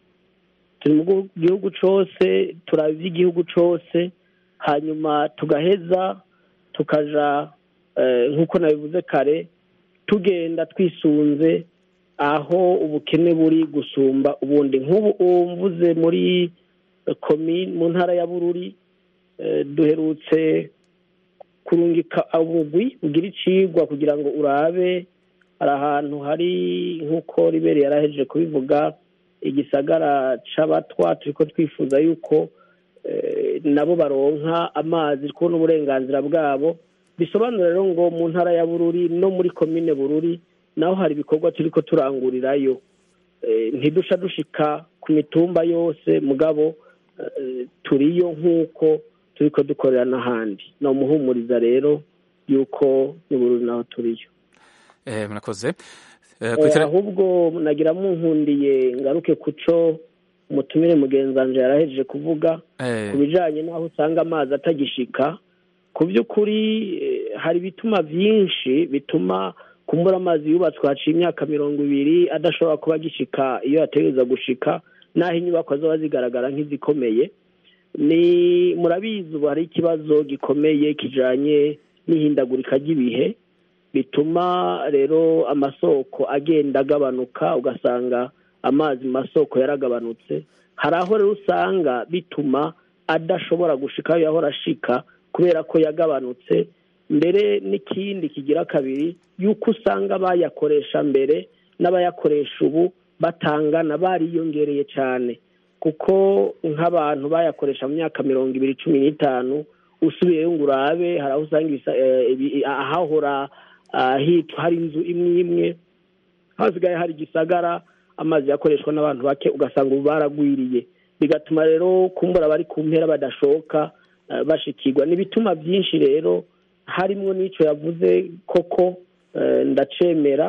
turi mu gu- gihugu cose turaba ivy'igihugu cose hanyuma tugaheza tukaja eh, nk'uko nabivuze kare tugenda twisunze aho ubukene buri gusumba ubundi nk'ubu mvuze muri komine mu ntara ya bururi eh, duherutse kurungika ubugwi bugira icigwa kugira ngo urabe hari ahantu hari nk'uko ribere yarahejeje kubivuga igisagara c'abatwa turiko twifuza yuko eh, nabo baronka amazi kubona uburenganzira bwabo bisobanura rero ngo mu ntara ya bururi no muri komine bururi naho hari ibikorwa turiko turangurirayo Eh, ntidusha dushika ku mitumba yose mugabo eh, turiyo nk'uko turiko dukorera n'ahandi ni umuhumuriza rero yuko ni bururi naho turiyo eh murakoze eh, Eh, kuri tele- ahubwo nagira munkundiye ngaruke kuco umutumire mugenzanje yarahejeje kuvuga eh ku bijanye n'aho usanga amazi atagishika ku by'ukuri eh, hari ibituma byinshi bituma kumbura amazi yubatswe haciye imyaka mirongo ibiri adashobora kuba agishika iyo yategereza gushika n'aho inyubako zoba zigaragara nk'izikomeye ni murabizi ubu hari ikibazo gikomeye kijanye n'ihindagurika ry'ibihe bituma rero amasoko agenda agabanuka ugasanga amazi mu masoko yaragabanutse hari aho rero usanga bituma adashobora gushika aho yahora ashika kubera ko yagabanutse mbere n'ikindi kigira kabiri yuko usanga bayakoresha mbere n'abayakoresha ubu batangana bariyongereye cyane kuko nk'abantu bayakoresha mu myaka mirongo ibiri cumi n'itanu usubiyeyo ngo urabe hari aho usanga ibisa- eh, ibi- ahahora ah, hitwa hari inzu imwe imwe hasigaye hari igisagara amazi yakoreshwa n'abantu bake ugasanga ubu baragwiriye bigatuma rero kumbura bari ku mpera badashoka eh, bashikirwa n'ibituma byinshi rero harimwo n'ico yavuze koko eh, ndacemera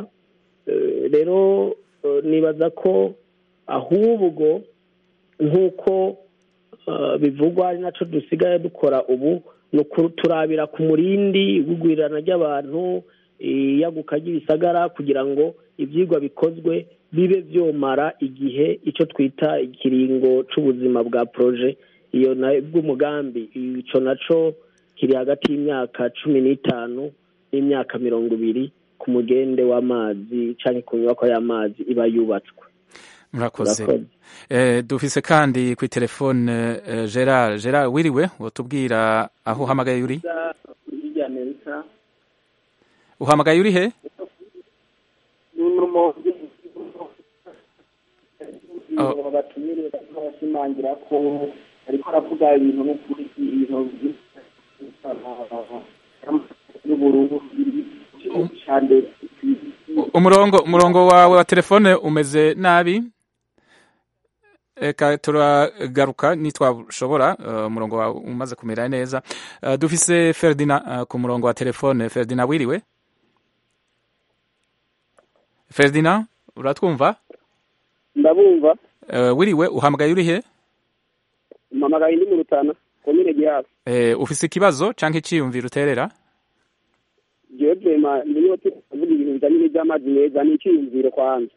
Eh, rero eh, nibaza ko ahubwo nk'uko eh, bivugwa ari naco dusigaye dukora ubu ni turabira ku murindi igwirana ry'abantu iyaguka ry'ibisagara kugira ngo ibyigwa bikozwe bibe byomara igihe icyo twita ikiringo c'ubuzima bwa proje iyo na bw'umugambi ico naco kiri hagati y'imyaka cumi n'itanu n'imyaka mirongo ibiri ku mugende w'amazi canke ku nyubako y'amazi iba yubatswe murakoze Murakoze. Eh, dufise kandi kuri telefone eh, gerard gerard wiriwe wotubwira aho uhamagaye uri hirya amerika uhamagaye uri he ni urumogi Oh. batumire bariko barashimangira ko ariko aravuga ibintu n'ukuri ibintu y'ubururu cyane umurongo umurongo wawe wa telefone umeze nabi eka turagaruka nitwashobora eh, umurongo wawe umaze kumera neza Eh, dufise ferdina eh, ku murongo wa telefone ferdina wiriwe ferdina uratwumva ndabumva Eh, wiriwe uhamagaye uri he mpamagaye ndi mu rutana komine gihafi Eh, ufise ikibazo canke iciyumviro uterera jewe vrema niyo tuvuga ibintu bijanye n'ivy'amazi meza n'iciyumviro kwanza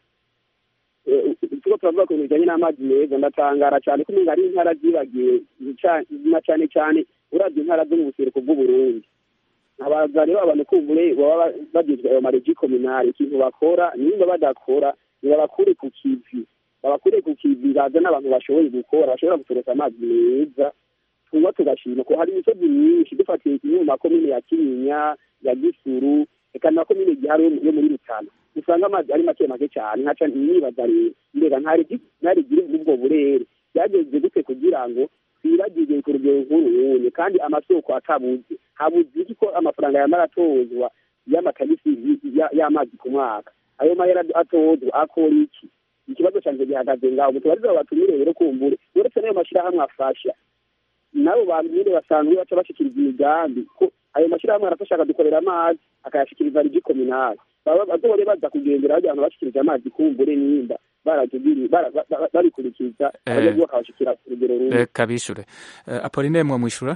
Eh, tuko turavuga ku bintu bijanye n'amazi meza ndatangara cane ko umenga ari intara zibagiwe ca- na cane cane uravye intara zo mu buseruko bw'uburundi abaza rero abantu kumbure baba bagizwe ayo maregi kominari ikintu bakora nimba badakora nibabakure ku kivi babakure ku kivi baza n'abantu bashoboye gukora bashobora gusoresa amazi meza tuba tugashima ko hari imisozi myinshi dufatiye kimwe mu makomine ya kinyinya ya gisuru reka na komine gihari yo mu- yo muri rutana usanga amazi ari make make cyane nkaca nibaza rero mbega ntarigire ubwo burere byageze gute kugira ngo twibagirwe ku rugero nk'uruwunye kandi amasoko atabuze habuze iki ko amafaranga yamara atozwa y'amatagisi y- y- y'amazi ku mwaka ayo mahera atozwa akora iki ikibazo cyanjye gihagaze ngaho mutubarize abo batumire rero kumbure uretse n'ayo mashyirahamwe afasha nabo bantu nyine basanzwe baca bashikiriza imigambi ko ayo mashyirahamwe arafasha akadukorera amazi akayashikiriza rigi kominali baba bazore baza kugendera bajya abantu bashikirije amazi kumbure nimba baratubiri bara- ba- ba- babikurikiza Eh. abanyagihugu bakabashikira ku rugero rumwe reka bishure Eh, apoline mwe mwishura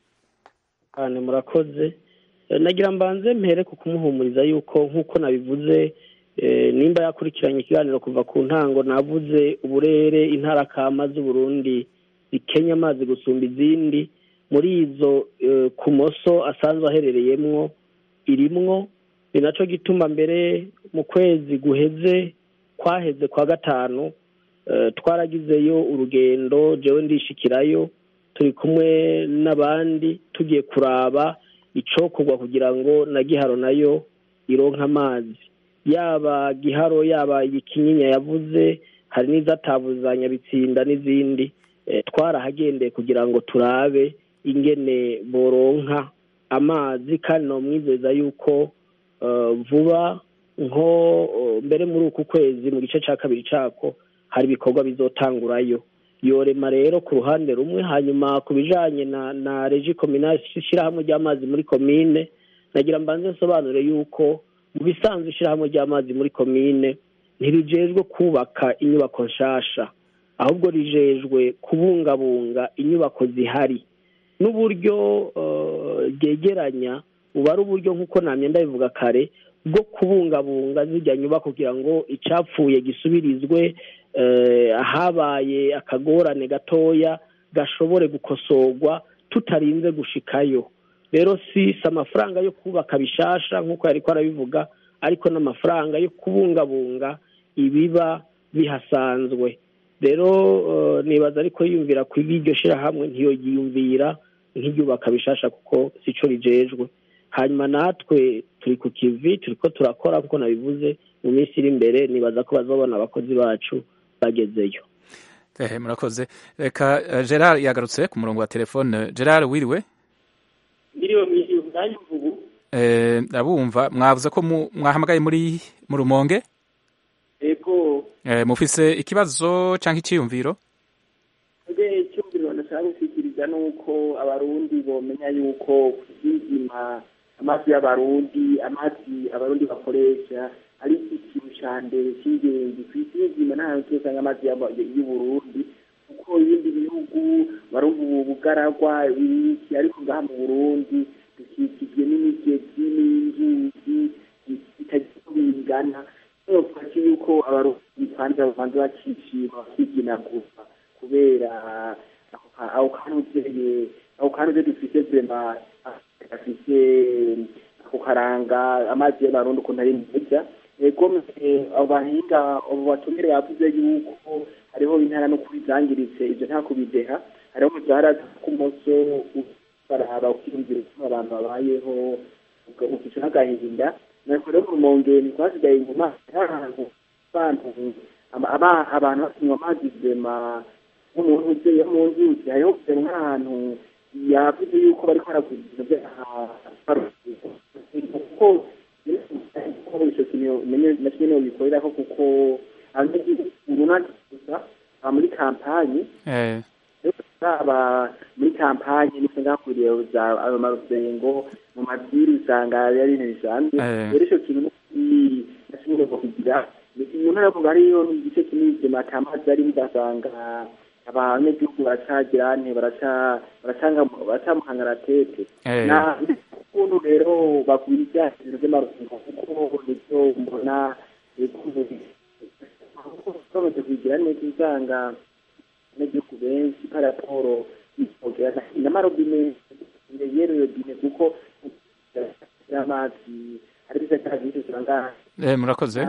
cyane murakoze Eh, nagira mbanze mpere ku kumuhumuriza yuko nk'uko nabivuze eh, nimba yakurikiranye ikiganiro kuva ku ntango navuze uburere intara kama z'uburundi zikenya amazi gusumba izindi muri izo eh, ku moso asanzwe aherereyemwo irimwo ni naco gituma mbere mu kwezi guheze kwaheze kwa gatanu eh, twaragizeyo urugendo jewe ndishikirayo turi kumwe n'abandi tugiye kuraba icokorwa kugira ngo na giharo nayo ironke amazi yaba giharo yaba ikinyinya yavuze hari n'izatavuzanya bitsinda n'izindi eh, twarahagendeye kugira ngo turabe ingene boronka amazi kandi nomwizeza yuko eh, vuba nko eh, mbere muri uku kwezi mu gice ca kabiri cako hari ibikorwa bizotangurayo yorema rero ku ruhande rumwe hanyuma ku bijanye na na regi kominali ishyirahamwe ry'amazi muri komine nagira mbanze nsobanure yuko mu bisanzwe ishyirahamwe ry'amazi muri komine ntirijejwe kubaka inyubako nshasha ahubwo rijejwe kubungabunga inyubako zihari n'uburyo eh, ryegeranya buba ari uburyo nk'uko namye ndabivuga kare bwo kubungabunga zijya nyubako kugira ngo icapfuye gisubirizwe eh, ahabaye akagorane gatoya gashobore gukosorwa tutarinze gushikayo rero si si amafaranga yo kubaka bishasha nk'uko yariko arabivuga ariko n'amafaranga yo kubungabunga ibiba bihasanzwe rero eh, nibaza ariko yiyumvira ku iryo shirahamwe ntiyoyiyumvira nk'iryubaka bishasha kuko sico rijejwe hanyuma natwe turi ku kivi turiko turakora nk'uko nabivuze mu minsi iri imbere nibaza ko bazobona abakozi bacu bagezeyo Eh, murakoze reka eh, gerard yagarutse ku murongo wa telefone gerard wiriwe ndiriwe mwiriwe mwanya ubu Eh, ndabumva mwavuze ko mu- mwahamagaye muri mu rumonge ego Eh, mufise ikibazo canke iciyumviro nge icyumviro nashaka gushyikiriza ni uko abarundi bomenya yuko kuzizima amazi y'abarundi amazi abarundi bakoresha ari ikintu ca mbere cy'ingenzi ku isi y'izima nta hantu usanga amazi y'aba- y'uburundi kuko yuko ibindi bihugu bari ubu bugaragwa ibiki ariko ngaha mu burundi dukikijwe n'imigezi n'inzuzi bitagira uko bingana twaki yuko abarundi kwanza babanza bakishima bakiginagura kubera ako kanuzeye ako kanuze dufite vrema gafise ako karanga amazi y'abarundi ukuntu ari meza ego abo bahinga abo batumire bavuze yuko hariho intara no kuri zangiritse ivyo nta kubideha hariho mu zahara k'umuso baraba ukiyumvira ukuntu abantu babayeho ukica n'agahinda nariko rero mu rumongeni twasigaye inyuma ahantu abantu abantu basinywa amazi vrema nk'umuntu uzeyo mu nzuzi hariho kugera nk'ahantu yavuze yuko bariko baraguza ibintu kuko ico kintu na kimwe niho bikorerako kuko umuntu gusa aba muri kampanyi aba muri kampanyi niko ngakwiriye za ayo marusengo mu madiri usanga ari ibintu bisanzwe rero ico kintu na kimwe niho kugira umuntu aravuga hariyo igice kinini kima atamazi arimo ugasanga abanyagihugu baracagira nte baracamuhangara tete ukuntu rero bagwiza ibintu by'amarusengo kuko nivyo mbona bamaze kugira neza usanga abanyagihugu benshi paraporo n'amarobine yero robine kuko amazi hari biza cya byinshi usanga murakoze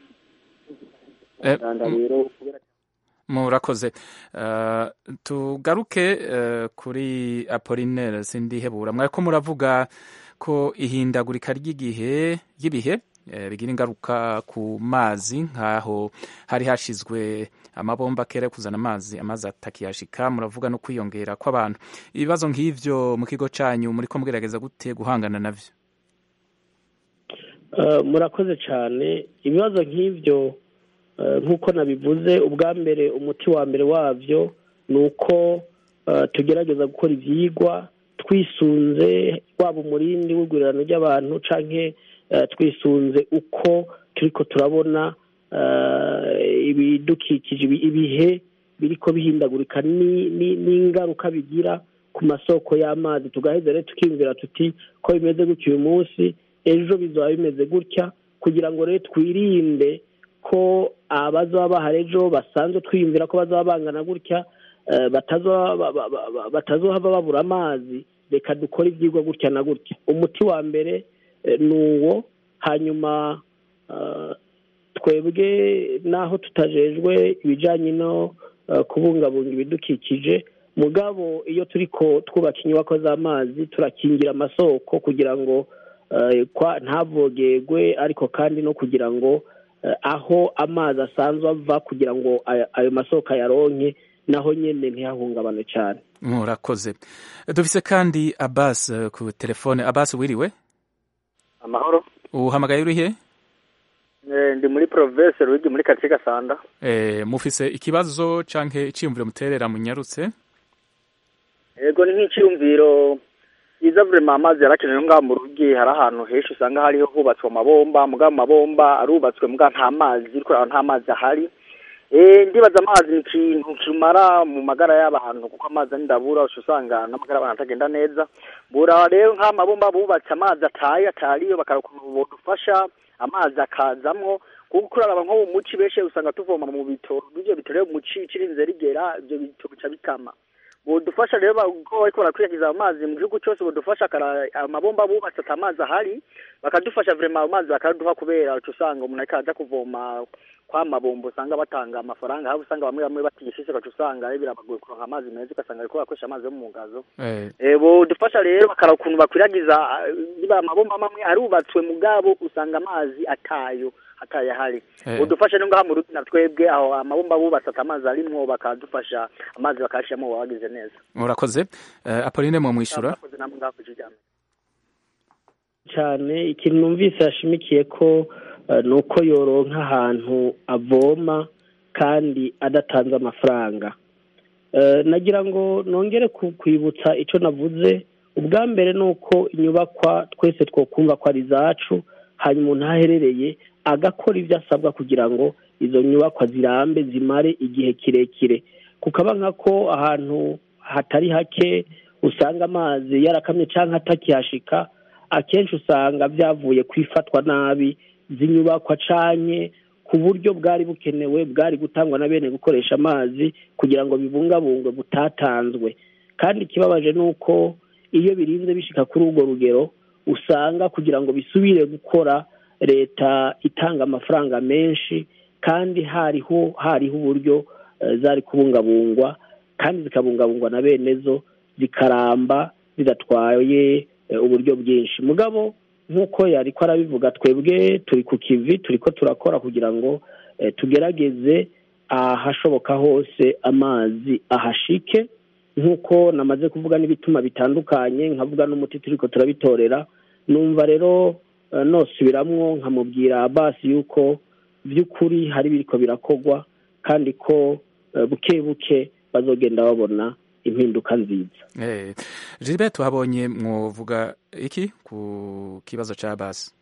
rero murakoze tugaruke kuri apolinaire sindihebura mwariko muravuga ko ihindagurika ry'igihe ry'ibihe bigira ingaruka ku mazi nk'aho hari hashizwe amabomba kera yo kuzana amazi amazi atakiyashika muravuga no kwiyongera kw'abantu ibibazo nk'ivyo mu kigo canyu muriko mugerageza gute guhangana navyo murakoze cyane ibibazo nk'ivyo nk'uko nabivuze ubwa mbere umuti wa mbere wabyo ni uko tugerageza gukora ibyigwa twisunze waba umurindi w'igurirano ry'abantu cyangwa twisunze uko turi ko turabona ibidukikije ibihe biri ko bihindagurika n'ingaruka bigira ku masoko y'amazi tugaheza rero tukiyumvira tuti ko bimeze gutya uyu munsi ejo bizaba bimeze gutya kugira ngo rero twirinde ko abazaba bahari ejo basanzwe twiyumvira ko bazaba bangana gutya batazohava babura amazi reka dukore ibyigwa gutya na gutya umuti wa mbere ni uwo hanyuma twebwe n'aho tutajejwe ibijyanye no kubungabunga ibidukikije mugabo iyo turi ko twubaka inyubako z'amazi turakingira amasoko kugira ngo ntavogerwe ariko kandi no kugira ngo aho amazi asanzwe ava kugira ngo ayo masoko ayaronke naho nyine ntihahungabane cyane murakoze dufise kandi abasi ku telefone abasi wiriwe amahoro uhamagaye urihe ndi muri province rugi muri karitsiye gasanda mufise ikibazo canke iciyumviro muterera munyarutse yego ni nk'iciyumviro byiza vurema amazi yarakenewe ngaha mu rugi hari ahantu henshi usanga hariho hubatswe amabomba muga amabomba arubatswe muga nta mazi kubera nta mazi ahari ndibaza amazi ni ikintu kimara mu magara y'abantu kuko amazi ari ndabura usanga n'amagara y'abantu atagenda neza bura rero nk'amabomba bubatse amazi ataye atariyo bakara ukuntu bodufasha amazi akazamwo kuko kuraraba nko mu muci benshi usanga tuvoma mu bitoro ibyo bitoro mu muci kirinze rigera ibyo bitoro bica bikama bodufasha rero ko bariko barakwirakwiza amazi mu gihugu cyose bodufasha amabomba bubatse ata amazi ahari bakadufasha vrema amazi bakaduha kubera uca usanga umuntu ariko aja kuvoma kwa mabombo usanga batanga amafaranga aho usanga bamwe bamwe batigishije ugaca usanga birabagoye kuronka amazi meza ugasanga bariko bakoresha amazi yo mu ngazo bodufasha rero bakara ukuntu bakwiragiza niba amabomba amwe arubatswe mugabo usanga amazi atayo ataye ahari udufashe no ngaha mu ruti na twebwe aho amabomba bubatse amazi arimwo bakadufasha amazi bakashiramo wagize neza murakoze apoline mu mwishura cyane ikintu numvise yashimikiye ko ni uko yoronka ahantu avoma kandi adatanze amafaranga nagira ngo nongere kwibutsa icyo navuze ubwa mbere ni uko inyubakwa twese twokumva ko ari izacu hanyuma umuntu aherereye agakora ibyo asabwa kugira ngo izo nyubakwa zirambe zimare igihe kirekire kukaba nkako ahantu hatari hake usanga amazi yarakamye cyangwa atakihashika akenshi usanga byavuye ku ifatwa nabi z'inyubakwa canye ku buryo bwari bukenewe bwari gutangwa na bene gukoresha amazi kugira ngo bibungabungwe butatanzwe kandi ikibabaje ni uko iyo birinze bishika kuri urwo rugero usanga kugira ngo bisubire gukora leta itanga amafaranga menshi kandi hariho hariho uburyo eh, zari kubungabungwa kandi zikabungabungwa na bene zo zikaramba zidatwaye eh, uburyo bwinshi mugabo nk'uko yari ko arabivuga twebwe turi ku kivi turi ko turakora kugira ngo eh, tugerageze ahashoboka hose amazi ahashike nk'uko namaze kuvuga n'ibituma bitandukanye nkavuga n'umuti turi ko turabitorera numva rero eh, nosubiramwo nkamubwira basi yuko by'ukuri hari biriko birakogwa kandi ko eh, buke buke bazogenda babona impinduka nziza Eh, Gilbert tuhabonye mwovuga iki ku kibazo ca basi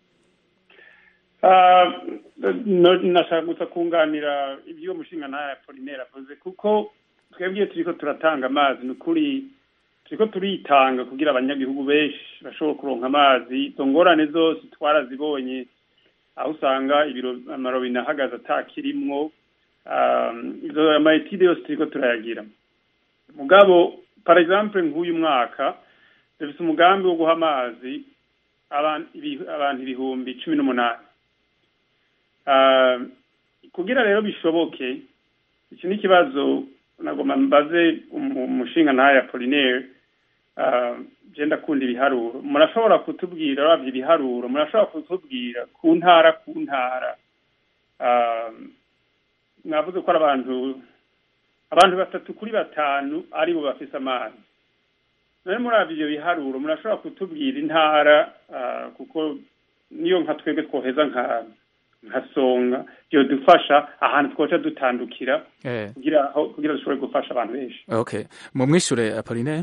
Ah, no- nashaka gusa kunganira ibyo mushinga ntaya Apollinaire avuze kuko twebwe iyo turiko turatanga amazi ni ukuri turiko turitanga kugira abanyagihugu benshi bashobora kuronka amazi izo ngorane zose twarazibonye aho usanga ibiro amarobine ahagaze atakirimwo ah, izo amayetide yose turiko turayagira mugabo par exemple nk'uyu mwaka dufise umugambi wo guha amazi abantu ibi- abantu ibihumbi cumi n'umunani Ah, kugira rero bishoboke iki ni ikibazo nagomba mbaze umu- umushinga ntayo Apollinaire ah, je ndakunda ibiharuro murashobora kutubwira uravye ibiharuro murashobora kutubwira ku ntara ku ntara Ah, mwavuze ko ari abantu abantu batatu kuri batanu aribo bafise amazi none muravye ivyo biharuro murashobora kutubwira intara ah, kuko niyo nka twebwe twoheza nka nka songa byodufasha ahantu twoca dutandukira eh. kugira aho kugira dushobore gufasha abantu benshi okay mumwishure Apollinaire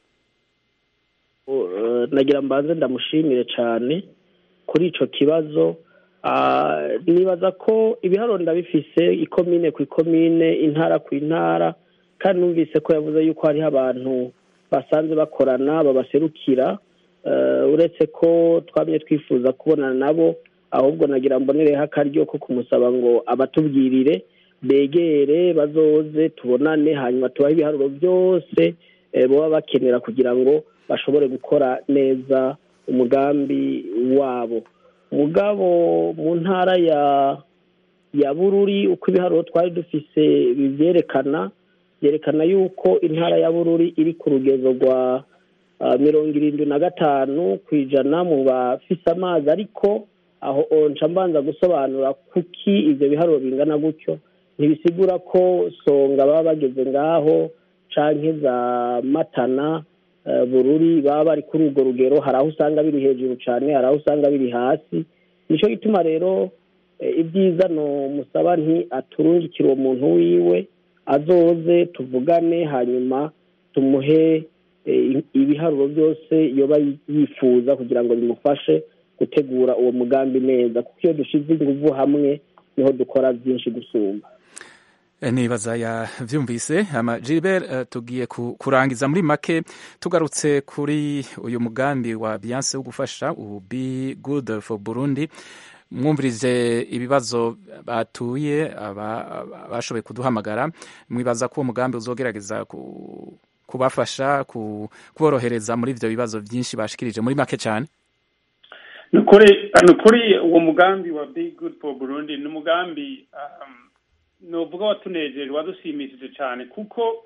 Uh, nagira mbanze ndamushimire cyane kuri ico kibazo Ah, nibaza ko ibiharuro ndabifise ikomine ku ikomine intara ku intara kandi numvise ko yavuze yuko hariho abantu basanze bakorana babaserukira Eh, uretse ko twamye twifuza kubonana nabo ahubwo nagira mbonereho akaryo ko kumusaba ngo abatubwirire begere bazoze tubonane hanyuma tubahe ibiharuro byose eh, baba bakenera kugira ngo bashobore gukora neza umugambi wabo mugabo mu ntara ya ya bururi uko ibiharuro twari dufise bivyerekana byerekana yuko intara ya bururi iri ku rugezo rwa ah, mirongo irindwi na gatanu ku ijana mu bafise amazi ariko aho nca mbanza gusobanura kuki ivyo biharuro bingana gutyo ntibisigura ko songa baba bageze ngaho canke za matana eh, bururi baba bari kuri urwo rugero hari aho usanga biri hejuru cane hari aho usanga biri hasi nico gituma rero eh, ibyiza no musaba nti aturungikire uwo muntu wiwe azoze tuvugane hanyuma tumuhe eh, ibiharuro byose yoba yifuza kugira ngo bimufashe gutegura uwo mugambi neza kuko iyo dushize inguvu hamwe niho dukora byinshi gusumba Eh, nibaza yavyumvise ama Gilbert eh, tugiye ku- kurangiza muri make tugarutse kuri uyu mugambi wa Beyonce wo gufasha ubu Be Good for Burundi mwumvirije ibibazo batuye aba- aba- bashoboye kuduhamagara mwibaza ko uwo mugambi uzogerageza ku- kubafasha ku- kuborohereza muri ivyo bibazo byinshi bashikirije muri make cyane ni ukuri ni ukuri uwo mugambi wa be good for burundi ni umugambi um, novuga watunejeje wadushimishije cyane kuko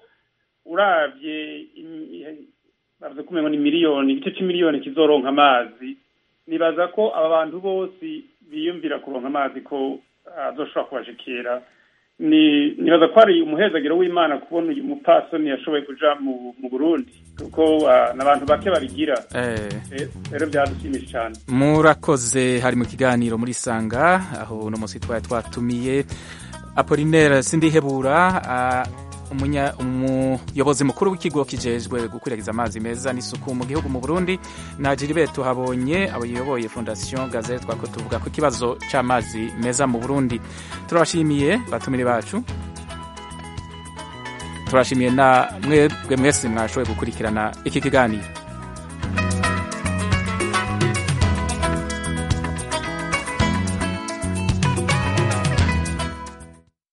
uravye im- bavuze ko umengo ni miliyoni igice c'imiliyoni kizoronka amazi nibaza ko aba bantu bose biyumvira kuronka amazi ko azoshobora kubashikira ni nibaza ko ari umuhezagiro w'imana kubona uyu mupasoni yashoboye kuja mu, mu burundi kuko ah, n'abantu bake babigira eh. Eh, rero byadushimishije cyane murakoze hari mu kiganiro muri sanga aho uno munsi twari twatumiye apolinaire sindihebura ah, umunya- umuyobozi mukuru w'ikigo kijejwe gukwirakwiza amazi meza n'isuku mu gihugu mu burundi na gilbert tuhabonye abayoboye fondation gazette twako tuvuga ku kibazo c'amazi meza mu burundi turabashimiye batumire bacu turashimiye na mwebwe mwese mwashoboye gukurikirana iki kiganiro